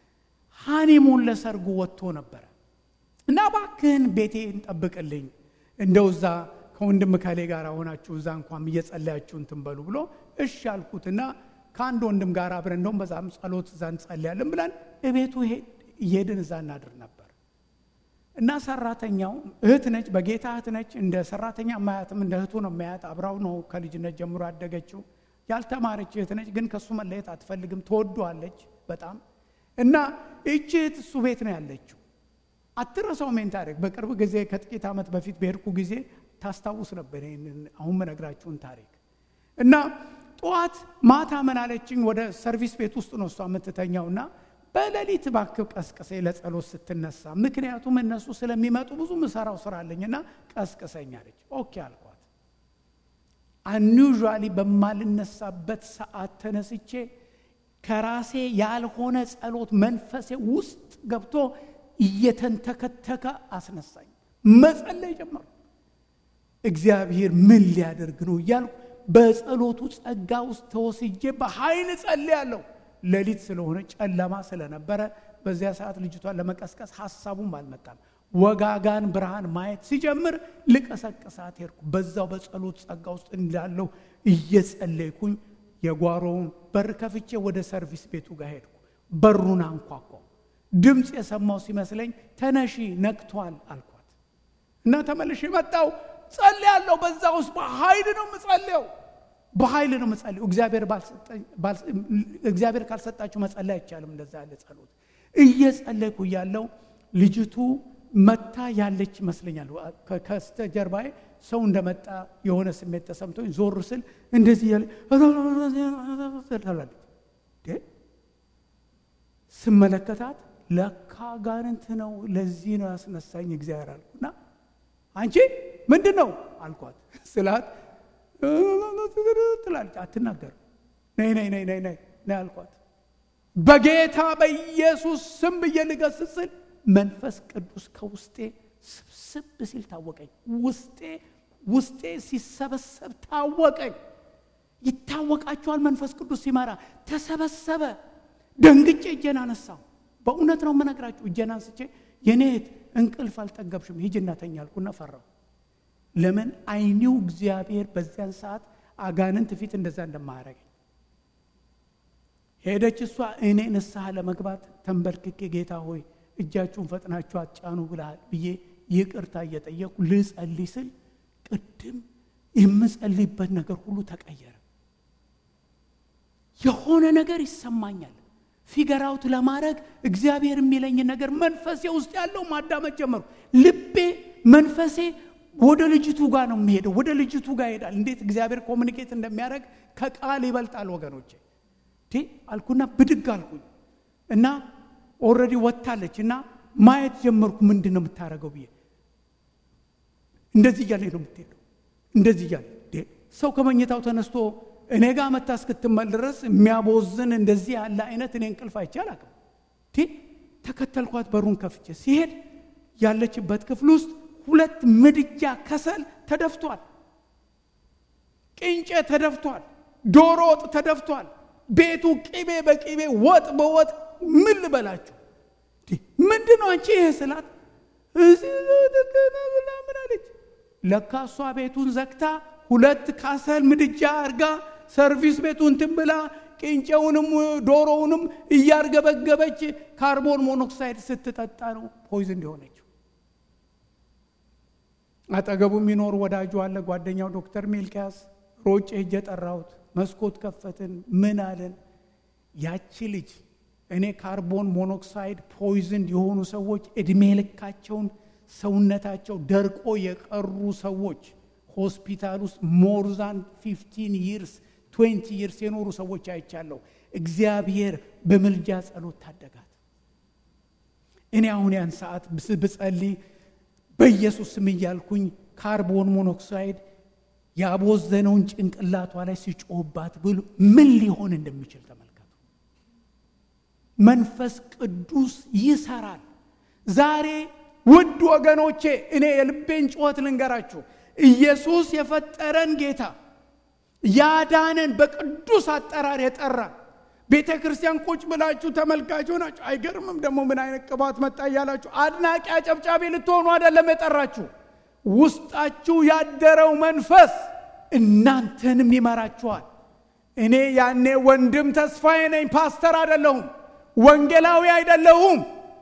ሃኒሙን ለሰርጉ ወጥቶ ነበረ እና እባክህን ቤቴን ጠብቅልኝ እንደው እዛ ከወንድም ከሌ ጋር ሆናችሁ እዛ እንኳን እየጸለያችሁ እንትን በሉ ብሎ እሺ አልኩትና ከአንድ ወንድም ጋር አብረን እንደውም በዛም ጸሎት እዛ እንጸልያለን ብለን እቤቱ እየሄድን እዛ እናድር ነበር እና ሰራተኛው እህት ነች፣ በጌታ እህት ነች። እንደ ሰራተኛ ማያትም እንደ እህቱ ነው ማያት። አብራው ነው ከልጅነት ጀምሮ ያደገችው። ያልተማረች እህት ነች፣ ግን ከእሱ መለየት አትፈልግም። ትወደዋለች በጣም እና ይቺ እህት እሱ ቤት ነው ያለችው። አትረሳው ሜን ታሪክ በቅርብ ጊዜ ከጥቂት ዓመት በፊት በሄድኩ ጊዜ ታስታውስ ነበር ይህንን አሁን መነግራችሁን ታሪክ እና ጠዋት ማታ ምን አለችኝ። ወደ ሰርቪስ ቤት ውስጥ ነው እሷ የምትተኛውና በሌሊት እባክህ ቀስቅሴ ለጸሎት ስትነሳ፣ ምክንያቱም እነሱ ስለሚመጡ ብዙ ምሰራው ስራ አለኝና ቀስቅሰኝ አለች። ኦኬ አልኳት። አኒዥዋሊ በማልነሳበት ሰዓት ተነስቼ ከራሴ ያልሆነ ጸሎት መንፈሴ ውስጥ ገብቶ እየተንተከተከ አስነሳኝ። መጸለይ ጀመሩ። እግዚአብሔር ምን ሊያደርግ ነው እያልኩ በጸሎቱ ጸጋ ውስጥ ተወስጄ በኃይል ጸልያለሁ። ሌሊት ስለሆነ ጨለማ ስለነበረ በዚያ ሰዓት ልጅቷን ለመቀስቀስ ሀሳቡም አልመጣም። ወጋጋን ብርሃን ማየት ሲጀምር ልቀሰቅሳት ሄድኩ። በዛው በጸሎት ጸጋ ውስጥ እንዳለው እየጸለይኩኝ የጓሮውን በር ከፍቼ ወደ ሰርቪስ ቤቱ ጋር ሄድኩ። በሩን አንኳኳው። ድምፅ የሰማው ሲመስለኝ ተነሺ ነቅቷል አልኳት እና ተመልሼ መጣው። ጸልያለሁ። በዛ ውስጥ በኃይል ነው የምጸልየው በኃይል ነው መጸለይ። እግዚአብሔር ካልሰጣችሁ መጸለይ አይቻልም። እንደዛ ያለ ጸሎት እየጸለይኩ እያለው ልጅቱ መታ ያለች ይመስለኛል። ከስተጀርባዬ ሰው እንደመጣ የሆነ ስሜት ተሰምቶኝ ዞር ስል እንደዚህ ያለ ትላለች። ስመለከታት ለካ ጋንንት ነው፣ ለዚህ ነው ያስነሳኝ እግዚአብሔር አልኩና አንቺ ምንድን ነው አልኳት ስላት ትላለች። አትናገርም። ነይ ነይ ነይ ነይ ነይ አልኳት። በጌታ በኢየሱስ ስም ብዬ ልገስጽ ስል መንፈስ ቅዱስ ከውስጤ ስብስብ ሲል ታወቀኝ። ውስጤ ውስጤ ሲሰበሰብ ታወቀኝ። ይታወቃችኋል። መንፈስ ቅዱስ ሲመራ ተሰበሰበ። ደንግጬ እጄን አነሳው። በእውነት ነው የምነግራችሁ። እጄን አንስቼ የኔ እህት እንቅልፍ አልጠገብሽም ሂጂና ተኛ አልኩና ፈራሁ። ለምን አይኒው እግዚአብሔር በዚያን ሰዓት አጋንንት ፊት እንደዛ እንደማያረገኝ ሄደች። እሷ እኔ ንስሐ ለመግባት ተንበርክኬ ጌታ ሆይ እጃችሁን ፈጥናችሁ አጫኑ ብለሃል ብዬ ይቅርታ እየጠየቁ ልጸልይ ስል ቅድም የምጸልይበት ነገር ሁሉ ተቀየረ። የሆነ ነገር ይሰማኛል። ፊገራውት ለማድረግ እግዚአብሔር የሚለኝ ነገር መንፈሴ ውስጥ ያለው ማዳመጥ ጀመሩ። ልቤ መንፈሴ ወደ ልጅቱ ጋር ነው የሚሄደው። ወደ ልጅቱ ጋር ይሄዳል። እንዴት እግዚአብሔር ኮሚኒኬት እንደሚያደርግ ከቃል ይበልጣል ወገኖቼ። አልኩና ብድግ አልኩኝ እና ኦልሬዲ ወጥታለች እና ማየት ጀመርኩ። ምንድን ነው የምታደርገው ብዬ እንደዚህ እያለ ነው የምትሄደው። እንደዚህ እያለ ሰው ከመኝታው ተነስቶ እኔ ጋር መታ እስክትመል ድረስ የሚያቦዝን እንደዚህ ያለ አይነት እኔ እንቅልፍ አይቼ አላውቅም። ተከተልኳት። በሩን ከፍቼ ሲሄድ ያለችበት ክፍል ውስጥ ሁለት ምድጃ ከሰል ተደፍቷል። ቅንጨ ተደፍቷል። ዶሮ ወጥ ተደፍቷል። ቤቱ ቅቤ በቅቤ ወጥ በወጥ ምን ልበላችሁ? ምንድን ነው አንቺ ይሄ ስላት፣ ምን አለች። ለካ እሷ ቤቱን ዘግታ ሁለት ካሰል ምድጃ አርጋ ሰርቪስ ቤቱን እንትን ብላ ቅንጨውንም ዶሮውንም እያርገበገበች ካርቦን ሞኖክሳይድ ስትጠጣ ነው ፖይዝን እንዲሆነችው። አጠገቡ የሚኖር ወዳጁ አለ፣ ጓደኛው ዶክተር ሚልኪያስ ሮጬ ሄጄ ጠራሁት። መስኮት ከፈትን። ምን አለን? ያቺ ልጅ እኔ ካርቦን ሞኖክሳይድ ፖይዝን የሆኑ ሰዎች እድሜ ልካቸውን ሰውነታቸው ደርቆ የቀሩ ሰዎች ሆስፒታል ውስጥ ሞርዛን ፊፍቲን ይርስ ትዌንቲ ይርስ የኖሩ ሰዎች አይቻለሁ። እግዚአብሔር በምልጃ ጸሎት ታደጋት። እኔ አሁን ያን ሰዓት ብጸልይ በኢየሱስ ስም እያልኩኝ ካርቦን ሞኖክሳይድ ያቦዘነውን ጭንቅላቷ ላይ ሲጮህባት ብሎ ምን ሊሆን እንደሚችል ተመልከቱ። መንፈስ ቅዱስ ይሰራል። ዛሬ ውድ ወገኖቼ እኔ የልቤን ጩኸት ልንገራችሁ። ኢየሱስ የፈጠረን ጌታ ያዳነን በቅዱስ አጠራር የጠራን ቤተ ክርስቲያን ቁጭ ብላችሁ ተመልካችሁ ናችሁ። አይገርምም ደግሞ ምን አይነት ቅባት መጣ እያላችሁ አድናቂ አጨብጫቢ ልትሆኑ አይደለም የጠራችሁ። ውስጣችሁ ያደረው መንፈስ እናንተንም ይመራችኋል። እኔ ያኔ ወንድም ተስፋዬ ነኝ፣ ፓስተር አይደለሁም፣ ወንጌላዊ አይደለሁም።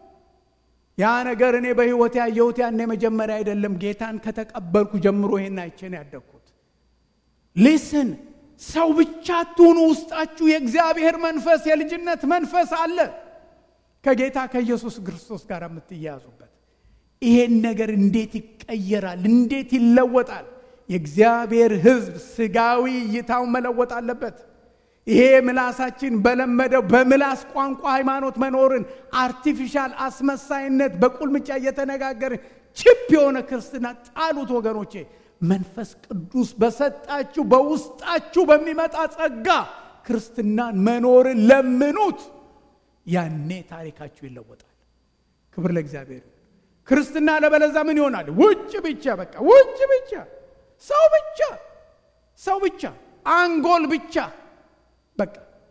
ያ ነገር እኔ በሕይወት ያየሁት ያኔ መጀመሪያ አይደለም። ጌታን ከተቀበልኩ ጀምሮ ይሄን አይቼ ነው ያደግኩት። ሊስን ሰው ብቻ አትሁኑ። ውስጣችሁ የእግዚአብሔር መንፈስ የልጅነት መንፈስ አለ ከጌታ ከኢየሱስ ክርስቶስ ጋር የምትያያዙበት። ይሄን ነገር እንዴት ይቀየራል? እንዴት ይለወጣል? የእግዚአብሔር ሕዝብ ስጋዊ እይታውን መለወጥ አለበት። ይሄ ምላሳችን በለመደው በምላስ ቋንቋ ሃይማኖት መኖርን አርቲፊሻል አስመሳይነት በቁልምጫ እየተነጋገርን ችፕ የሆነ ክርስትና ጣሉት ወገኖቼ። መንፈስ ቅዱስ በሰጣችሁ በውስጣችሁ በሚመጣ ጸጋ ክርስትናን መኖርን ለምኑት። ያኔ ታሪካችሁ ይለወጣል። ክብር ለእግዚአብሔር። ክርስትና ለበለዛ ምን ይሆናል? ውጭ ብቻ፣ በቃ ውጭ ብቻ፣ ሰው ብቻ፣ ሰው ብቻ፣ አንጎል ብቻ። በቃ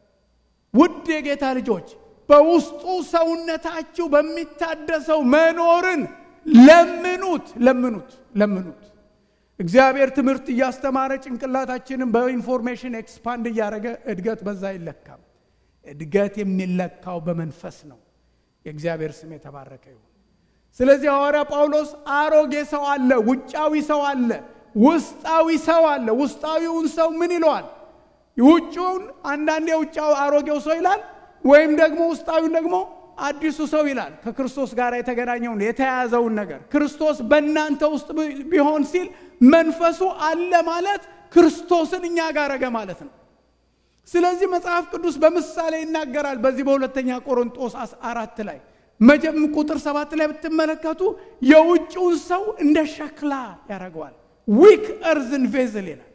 ውድ የጌታ ልጆች በውስጡ ሰውነታችሁ በሚታደሰው መኖርን ለምኑት፣ ለምኑት፣ ለምኑት። እግዚአብሔር ትምህርት እያስተማረ ጭንቅላታችንን በኢንፎርሜሽን ኤክስፓንድ እያደረገ እድገት በዛ አይለካም። እድገት የሚለካው በመንፈስ ነው። የእግዚአብሔር ስም የተባረከ ይሁን። ስለዚህ ሐዋርያ ጳውሎስ አሮጌ ሰው አለ፣ ውጫዊ ሰው አለ፣ ውስጣዊ ሰው አለ። ውስጣዊውን ሰው ምን ይለዋል? ውጭውን አንዳንዴ ውጫዊ አሮጌው ሰው ይላል፣ ወይም ደግሞ ውስጣዊውን ደግሞ አዲሱ ሰው ይላል። ከክርስቶስ ጋር የተገናኘውን የተያያዘውን ነገር ክርስቶስ በእናንተ ውስጥ ቢሆን ሲል መንፈሱ አለ ማለት ክርስቶስን እኛ ጋር አረገ ማለት ነው። ስለዚህ መጽሐፍ ቅዱስ በምሳሌ ይናገራል። በዚህ በሁለተኛ ቆሮንጦስ አራት ላይ መጀም ቁጥር ሰባት ላይ ብትመለከቱ የውጭውን ሰው እንደ ሸክላ ያደርገዋል። ዊክ እርዝን ቬዝል ይላል።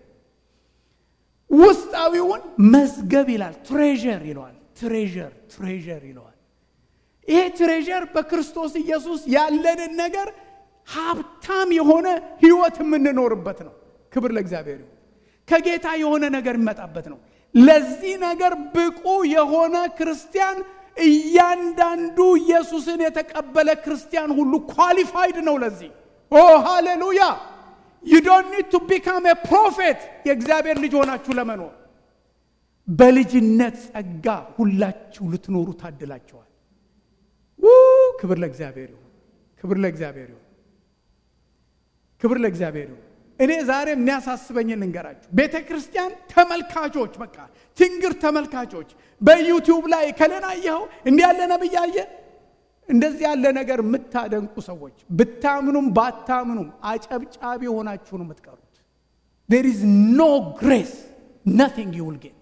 ውስጣዊውን መዝገብ ይላል። ትሬዠር ይለዋል። ትሬዠር ትሬዠር ይለዋል። ይሄ ትሬዠር በክርስቶስ ኢየሱስ ያለንን ነገር ሀብታም የሆነ ህይወት የምንኖርበት ነው። ክብር ለእግዚአብሔር ይሁን። ከጌታ የሆነ ነገር የሚመጣበት ነው። ለዚህ ነገር ብቁ የሆነ ክርስቲያን እያንዳንዱ ኢየሱስን የተቀበለ ክርስቲያን ሁሉ ኳሊፋይድ ነው ለዚህ። ኦ ሃሌሉያ! ዩ ዶንት ኒድ ቱ ቢካም ኤ ፕሮፌት የእግዚአብሔር ልጅ ሆናችሁ ለመኖር በልጅነት ጸጋ ሁላችሁ ልትኖሩ ታድላችኋል። ክብር ለእግዚአብሔር ይሁን። ክብር ለእግዚአብሔር ይሁን። ክብር ለእግዚአብሔር ይሁን። እኔ ዛሬ የሚያሳስበኝ ልንገራችሁ። ቤተ ክርስቲያን ተመልካቾች፣ በቃ ትንግር ተመልካቾች በዩቲዩብ ላይ ከሌና አየኸው እንዲህ ያለ ነብይ አየ እንደዚህ ያለ ነገር የምታደንቁ ሰዎች ብታምኑም ባታምኑም አጨብጫቢ ሆናችሁ ነው የምትቀሩት። ዴር ኢዝ ኖ ግሬስ ናቲንግ ዩ ዊል ጌት።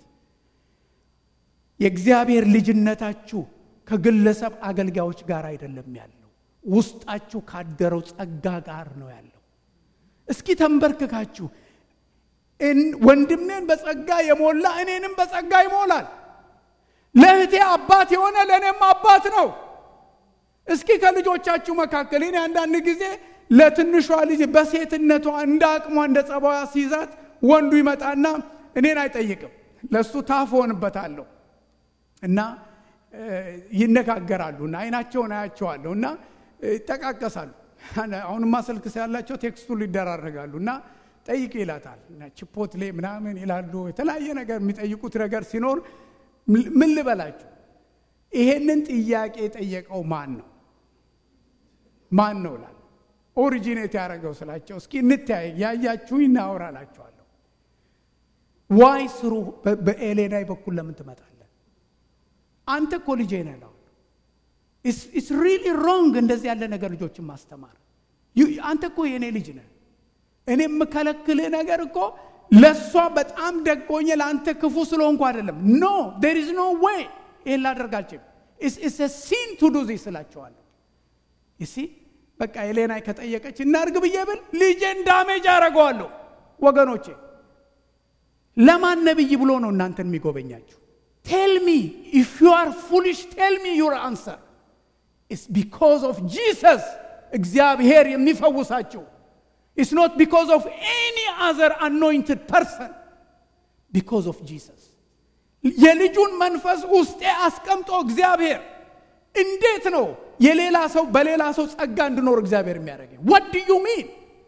የእግዚአብሔር ልጅነታችሁ ከግለሰብ አገልጋዮች ጋር አይደለም ያለው፣ ውስጣችሁ ካደረው ጸጋ ጋር ነው ያለው። እስኪ ተንበርክካችሁ ወንድሜን በጸጋ የሞላ እኔንም በጸጋ ይሞላል። ለእህቴ አባት የሆነ ለእኔም አባት ነው። እስኪ ከልጆቻችሁ መካከል እኔ አንዳንድ ጊዜ ለትንሿ ልጅ በሴትነቷ እንደ አቅሟ እንደ ጸባዋ ሲይዛት ወንዱ ይመጣና እኔን አይጠይቅም፣ ለእሱ ታፍ ሆንበታለሁ እና ይነጋገራሉ እና አይናቸውን አያቸዋለሁ እና ይጠቃቀሳሉ አሁንማ ስልክ ያላቸው ቴክስቱን ሊደራረጋሉ እና ጠይቅ ይላታል። ችፖትሌ ምናምን ይላሉ። የተለያየ ነገር የሚጠይቁት ነገር ሲኖር ምን ልበላችሁ፣ ይሄንን ጥያቄ የጠየቀው ማን ነው? ማን ነው ላል ኦሪጂኔት ያደረገው ስላቸው፣ እስኪ እንተያይ ያያችሁ እናወራላችኋለሁ። ዋይ ስሩ በኤሌናይ በኩል ለምን ትመጣለን? አንተ እኮ ልጄ ነህ ነው ኢትስ ሪሊ ሮንግ እንደዚህ ያለ ነገር ልጆችን ማስተማር። አንተ እኮ የእኔ ልጅ ነህ። እኔ የምከለክልህ ነገር እኮ ለእሷ በጣም ደጎኘ ለአንተ ክፉ ስለሆንኩ አይደለም። ኖ ዴር ኢዝ ኖ ዌይ ይህን ላደርግ አልችልም። ኢትስ ሲን ቱ ዱ ዚስ እላቸዋለሁ። ይሲ በቃ ኤሌናይ ከጠየቀች እናርግ ብዬ ብል ልጄን ዳሜጅ አደርገዋለሁ። ወገኖቼ ለማን ነብይ ብሎ ነው እናንተን የሚጎበኛችሁ? ቴል ሚ ኢፍ ዩ አር ፉሊሽ ቴል ሚ ዩር አንሰር ኢትስ ቢኮዝ ኦፍ ጂሰስ እግዚአብሔር የሚፈውሳችሁ ኢትስ ኖት ቢኮዝ ኦፍ ኤኒ አዘር አኖይንትድ ፐርሰን ቢኮዝ ኦፍ ጂሰስ የልጁን መንፈስ ውስጤ አስቀምጦ እግዚአብሔር እንዴት ነው የሌላ ሰው በሌላ ሰው ጸጋ እንድኖር እግዚአብሔር የሚያደርገኝ ወድ ዩ ሚን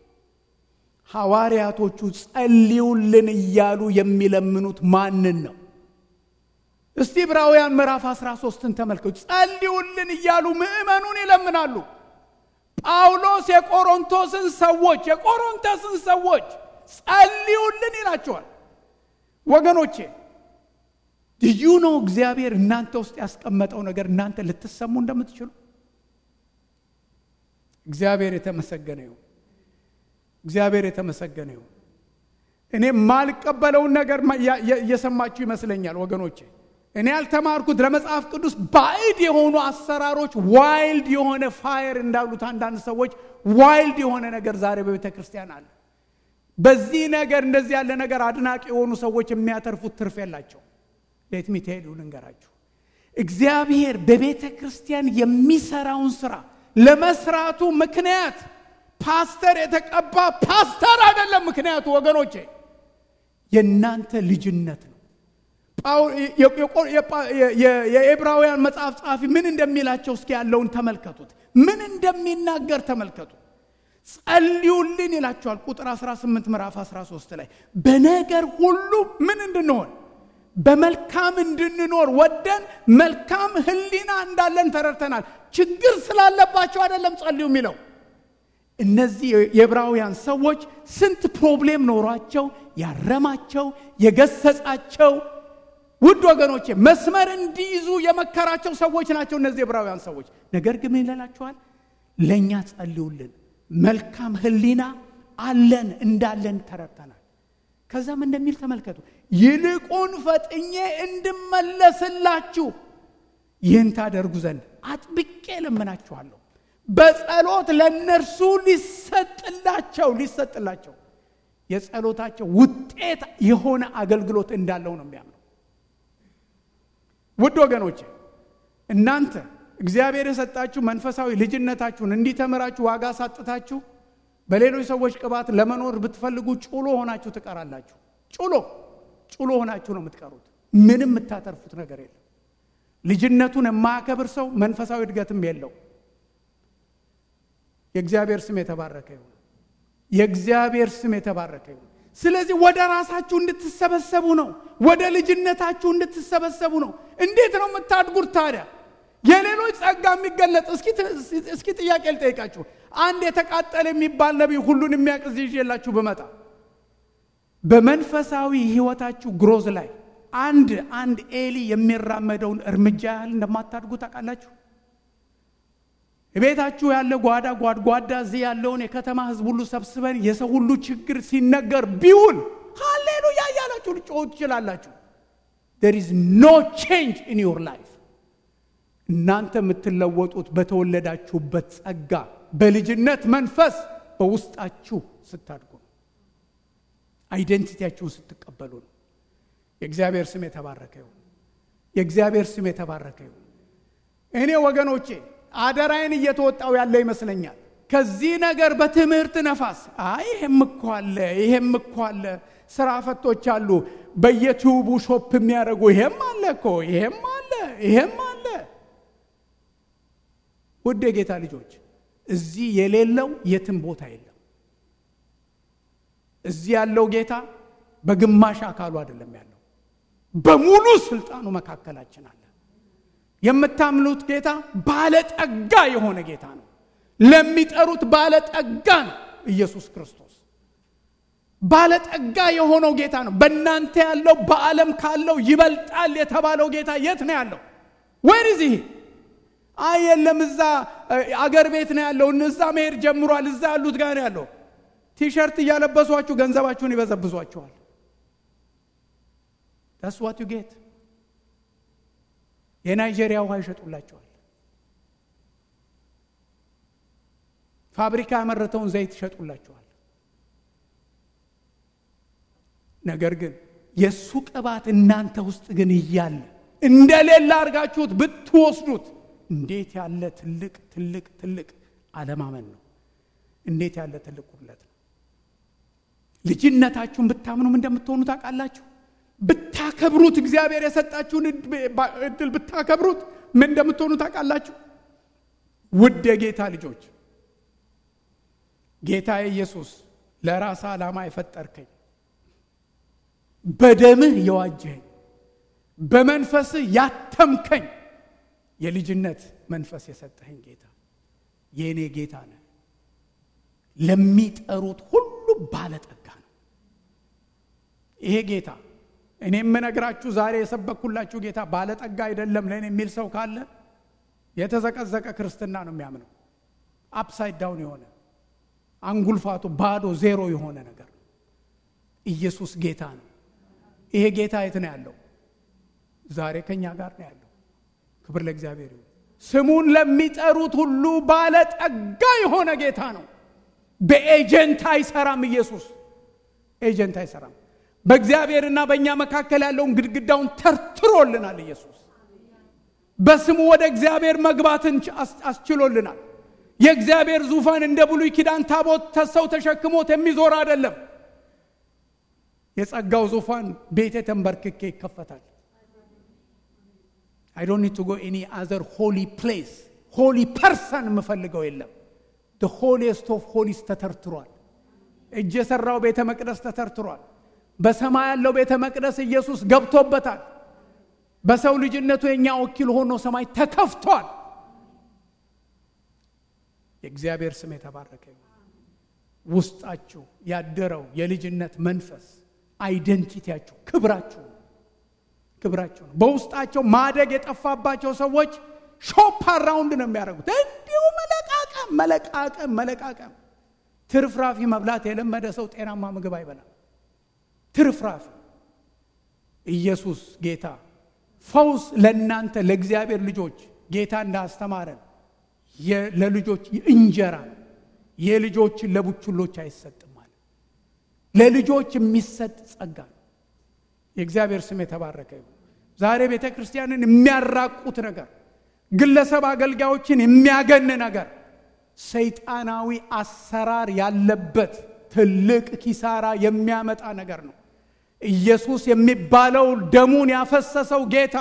ሐዋርያቶቹ ጸልዩልን እያሉ የሚለምኑት ማንን ነው እስቲ ዕብራውያን ምዕራፍ 13ን ተመልከቱ ጸልዩልን እያሉ ምእመኑን ይለምናሉ ጳውሎስ የቆሮንቶስን ሰዎች የቆሮንቶስን ሰዎች ጸልዩልን ይላቸዋል ወገኖቼ ልዩ ነው እግዚአብሔር እናንተ ውስጥ ያስቀመጠው ነገር እናንተ ልትሰሙ እንደምትችሉ እግዚአብሔር የተመሰገነ ይሁን እግዚአብሔር የተመሰገነ ይሁን እኔ ማልቀበለውን ነገር እየሰማችሁ ይመስለኛል ወገኖቼ እኔ ያልተማርኩት ለመጽሐፍ ቅዱስ ባዕድ የሆኑ አሰራሮች ዋይልድ የሆነ ፋየር እንዳሉት አንዳንድ ሰዎች ዋይልድ የሆነ ነገር ዛሬ በቤተ ክርስቲያን አለ በዚህ ነገር እንደዚህ ያለ ነገር አድናቂ የሆኑ ሰዎች የሚያተርፉት ትርፍ የላቸው ሌትሚ ትሄዱ ልንገራችሁ እግዚአብሔር በቤተ ክርስቲያን የሚሰራውን ስራ ለመስራቱ ምክንያት ፓስተር የተቀባ ፓስተር አይደለም ምክንያቱ ወገኖቼ የእናንተ ልጅነት ነው የኤብራውያን መጽሐፍ ጸሐፊ ምን እንደሚላቸው እስኪ ያለውን ተመልከቱት ምን እንደሚናገር ተመልከቱ ጸልዩልን ይላቸዋል ቁጥር 18 ምዕራፍ 13 ላይ በነገር ሁሉ ምን እንድንሆን በመልካም እንድንኖር ወደን መልካም ህሊና እንዳለን ተረድተናል ችግር ስላለባቸው አይደለም ጸልዩ የሚለው እነዚህ የዕብራውያን ሰዎች ስንት ፕሮብሌም ኖሯቸው ያረማቸው የገሰጻቸው ውድ ወገኖቼ መስመር እንዲይዙ የመከራቸው ሰዎች ናቸው እነዚህ ዕብራውያን ሰዎች ነገር ግን ምን ይላቸዋል ለእኛ ጸልዩልን መልካም ህሊና አለን እንዳለን ተረድተናል ከዛም እንደሚል ተመልከቱ ይልቁን ፈጥኜ እንድመለስላችሁ ይህን ታደርጉ ዘንድ አጥብቄ ለምናችኋለሁ በጸሎት ለእነርሱ ሊሰጥላቸው ሊሰጥላቸው የጸሎታቸው ውጤት የሆነ አገልግሎት እንዳለው ነው የሚያምነው ውድ ወገኖች እናንተ እግዚአብሔር የሰጣችሁ መንፈሳዊ ልጅነታችሁን እንዲተምራችሁ ዋጋ ሳጥታችሁ በሌሎች ሰዎች ቅባት ለመኖር ብትፈልጉ ጩሎ ሆናችሁ ትቀራላችሁ ጩሎ ጩሎ ሆናችሁ ነው የምትቀሩት ምንም የምታተርፉት ነገር የለም ልጅነቱን የማያከብር ሰው መንፈሳዊ እድገትም የለው የእግዚአብሔር ስም የተባረከ ይሁን የእግዚአብሔር ስም የተባረከ ይሁን ስለዚህ ወደ ራሳችሁ እንድትሰበሰቡ ነው ወደ ልጅነታችሁ እንድትሰበሰቡ ነው እንዴት ነው የምታድጉት ታዲያ የሌሎች ጸጋ የሚገለጥ እስኪ ጥያቄ ልጠይቃችሁ አንድ የተቃጠለ የሚባል ነቢይ ሁሉን የሚያቅዝ ይዤላችሁ ብመጣ በመንፈሳዊ ህይወታችሁ ግሮዝ ላይ አንድ አንድ ኤሊ የሚራመደውን እርምጃ ያህል እንደማታድጉ ታውቃላችሁ ቤታችሁ ያለ ጓዳ ጓድጓዳ እዚህ ያለውን የከተማ ህዝብ ሁሉ ሰብስበን የሰው ሁሉ ችግር ሲነገር ቢውል ሃሌሉያ እያላችሁ ልጮሁ ትችላላችሁ there is no change in your life እናንተ የምትለወጡት በተወለዳችሁበት ጸጋ በልጅነት መንፈስ በውስጣችሁ ስታድጉ ነው አይደንቲቲያችሁን ስትቀበሉ ነው የእግዚአብሔር ስም የተባረከ ይሁን የእግዚአብሔር ስም የተባረከ ይሁን እኔ ወገኖቼ አደራይን እየተወጣው ያለ ይመስለኛል ከዚህ ነገር በትምህርት ነፋስ አይ ይሄም እኮ አለ ይሄም እኮ አለ ስራ ፈቶች አሉ በየቲዩቡ ሾፕ የሚያደርጉ ይሄም አለ እኮ ይሄም አለ ይሄም አለ ውድ የጌታ ልጆች እዚህ የሌለው የትም ቦታ የለም። እዚህ ያለው ጌታ በግማሽ አካሉ አይደለም ያለው፣ በሙሉ ስልጣኑ መካከላችን አለ። የምታምኑት ጌታ ባለጠጋ የሆነ ጌታ ነው። ለሚጠሩት ባለጠጋ ነው። ኢየሱስ ክርስቶስ ባለጠጋ የሆነው ጌታ ነው። በእናንተ ያለው በዓለም ካለው ይበልጣል የተባለው ጌታ የት ነው ያለው? ወይር ይህ አይ የለም እዛ አገር ቤት ነው ያለው፣ እዛ መሄድ ጀምሯል፣ እዛ ያሉት ጋር ነው ያለው። ቲሸርት እያለበሷችሁ ገንዘባችሁን ይበዘብዟችኋል። ዳስ ዋት ዩ ጌት። የናይጄሪያ ውሃ ይሸጡላቸዋል። ፋብሪካ ያመረተውን ዘይት ይሸጡላቸዋል። ነገር ግን የእሱ ቅባት እናንተ ውስጥ ግን እያለ እንደሌላ አድርጋችሁት ብትወስዱት እንዴት ያለ ትልቅ ትልቅ ትልቅ አለማመን ነው! እንዴት ያለ ትልቅ ጉድለት ነው! ልጅነታችሁን ብታምኑም እንደምትሆኑ ታውቃላችሁ። ብታከብሩት እግዚአብሔር የሰጣችሁን እድል ብታከብሩት ምን እንደምትሆኑ ታውቃላችሁ። ውድ የጌታ ልጆች ጌታ ኢየሱስ ለራስ ዓላማ የፈጠርከኝ በደምህ የዋጀኸኝ በመንፈስህ ያተምከኝ የልጅነት መንፈስ የሰጠኸኝ ጌታ የእኔ ጌታ ነህ። ለሚጠሩት ሁሉ ባለጠጋ ነው ይሄ ጌታ። እኔ የምነግራችሁ ዛሬ የሰበኩላችሁ ጌታ ባለጠጋ አይደለም ለእኔ የሚል ሰው ካለ የተዘቀዘቀ ክርስትና ነው የሚያምነው። አፕሳይድ ዳውን የሆነ አንጉልፋቱ ባዶ ዜሮ የሆነ ነገር ነው። ኢየሱስ ጌታ ነው። ይሄ ጌታ የት ነው ያለው? ዛሬ ከኛ ጋር ነው ያለው። ክብር ለእግዚአብሔር ይሁን። ስሙን ለሚጠሩት ሁሉ ባለጠጋ የሆነ ጌታ ነው። በኤጀንት አይሰራም። ኢየሱስ ኤጀንት አይሰራም። በእግዚአብሔርና በእኛ መካከል ያለውን ግድግዳውን ተርትሮልናል። ኢየሱስ በስሙ ወደ እግዚአብሔር መግባትን አስችሎልናል። የእግዚአብሔር ዙፋን እንደ ብሉይ ኪዳን ታቦት ሰው ተሸክሞት የሚዞር አይደለም። የጸጋው ዙፋን ቤቴ ተንበርክኬ ይከፈታል። አይ ዶንት ኒድ ቱ ጎ ኤኒ አዘር ሆሊ ፕሌስ ሆሊ ፐርሰን የምፈልገው የለም። ደ ሆሊስት ኦፍ ሆሊስ ተተርትሯል። እጅ የሰራው ቤተ መቅደስ ተተርትሯል። በሰማይ ያለው ቤተ መቅደስ ኢየሱስ ገብቶበታል። በሰው ልጅነቱ የእኛ ወኪል ሆኖ ሰማይ ተከፍቷል። የእግዚአብሔር ስም የተባረከ ውስጣችሁ ያደረው የልጅነት መንፈስ አይደንቲቲያችሁ፣ ክብራችሁ ክብራችሁ ነው። በውስጣቸው ማደግ የጠፋባቸው ሰዎች ሾፕ አራውንድ ነው የሚያደርጉት። እንዲሁ መለቃቀም መለቃቀም መለቃቀም። ትርፍራፊ መብላት የለመደ ሰው ጤናማ ምግብ አይበላም። ትርፍራፊ ኢየሱስ ጌታ ፈውስ ለእናንተ ለእግዚአብሔር ልጆች ጌታ እንዳስተማረን ለልጆች እንጀራ የልጆችን ለቡችሎች አይሰጥም ማለት ለልጆች የሚሰጥ ጸጋ ነው። የእግዚአብሔር ስም የተባረከ ይሁን። ዛሬ ቤተ ክርስቲያንን የሚያራቁት ነገር፣ ግለሰብ አገልጋዮችን የሚያገን ነገር፣ ሰይጣናዊ አሰራር ያለበት ትልቅ ኪሳራ የሚያመጣ ነገር ነው። ኢየሱስ የሚባለው ደሙን ያፈሰሰው ጌታ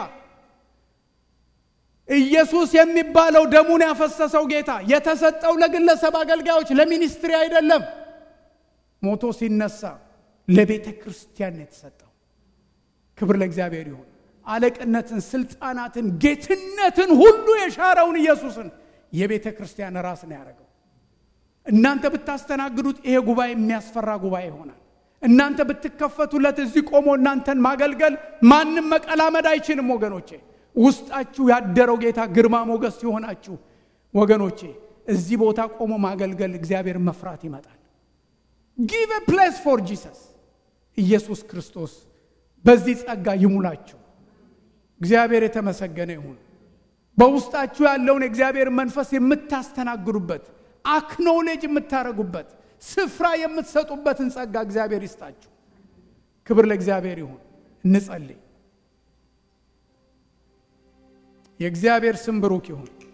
ኢየሱስ የሚባለው ደሙን ያፈሰሰው ጌታ የተሰጠው ለግለሰብ አገልጋዮች ለሚኒስትሪ አይደለም። ሞቶ ሲነሳ ለቤተ ክርስቲያን ነው የተሰጠው። ክብር ለእግዚአብሔር ይሁን። አለቅነትን፣ ስልጣናትን፣ ጌትነትን ሁሉ የሻረውን ኢየሱስን የቤተ ክርስቲያን ራስ ነው ያደረገው። እናንተ ብታስተናግዱት ይሄ ጉባኤ የሚያስፈራ ጉባኤ ይሆናል። እናንተ ብትከፈቱለት እዚህ ቆሞ እናንተን ማገልገል ማንም መቀላመድ አይችልም ወገኖቼ። ውስጣችሁ ያደረው ጌታ ግርማ ሞገስ ሲሆናችሁ ወገኖቼ እዚህ ቦታ ቆሞ ማገልገል እግዚአብሔር መፍራት ይመጣል። ጊቭ ፕሌስ ፎር ጂሰስ ኢየሱስ ክርስቶስ በዚህ ጸጋ ይሙላችሁ። እግዚአብሔር የተመሰገነ ይሁን። በውስጣችሁ ያለውን የእግዚአብሔር መንፈስ የምታስተናግዱበት አክኖሌጅ የምታደርጉበት ስፍራ የምትሰጡበትን ጸጋ እግዚአብሔር ይስጣችሁ። ክብር ለእግዚአብሔር ይሁን። እንጸልይ። የእግዚአብሔር ስም ብሩክ ይሁን።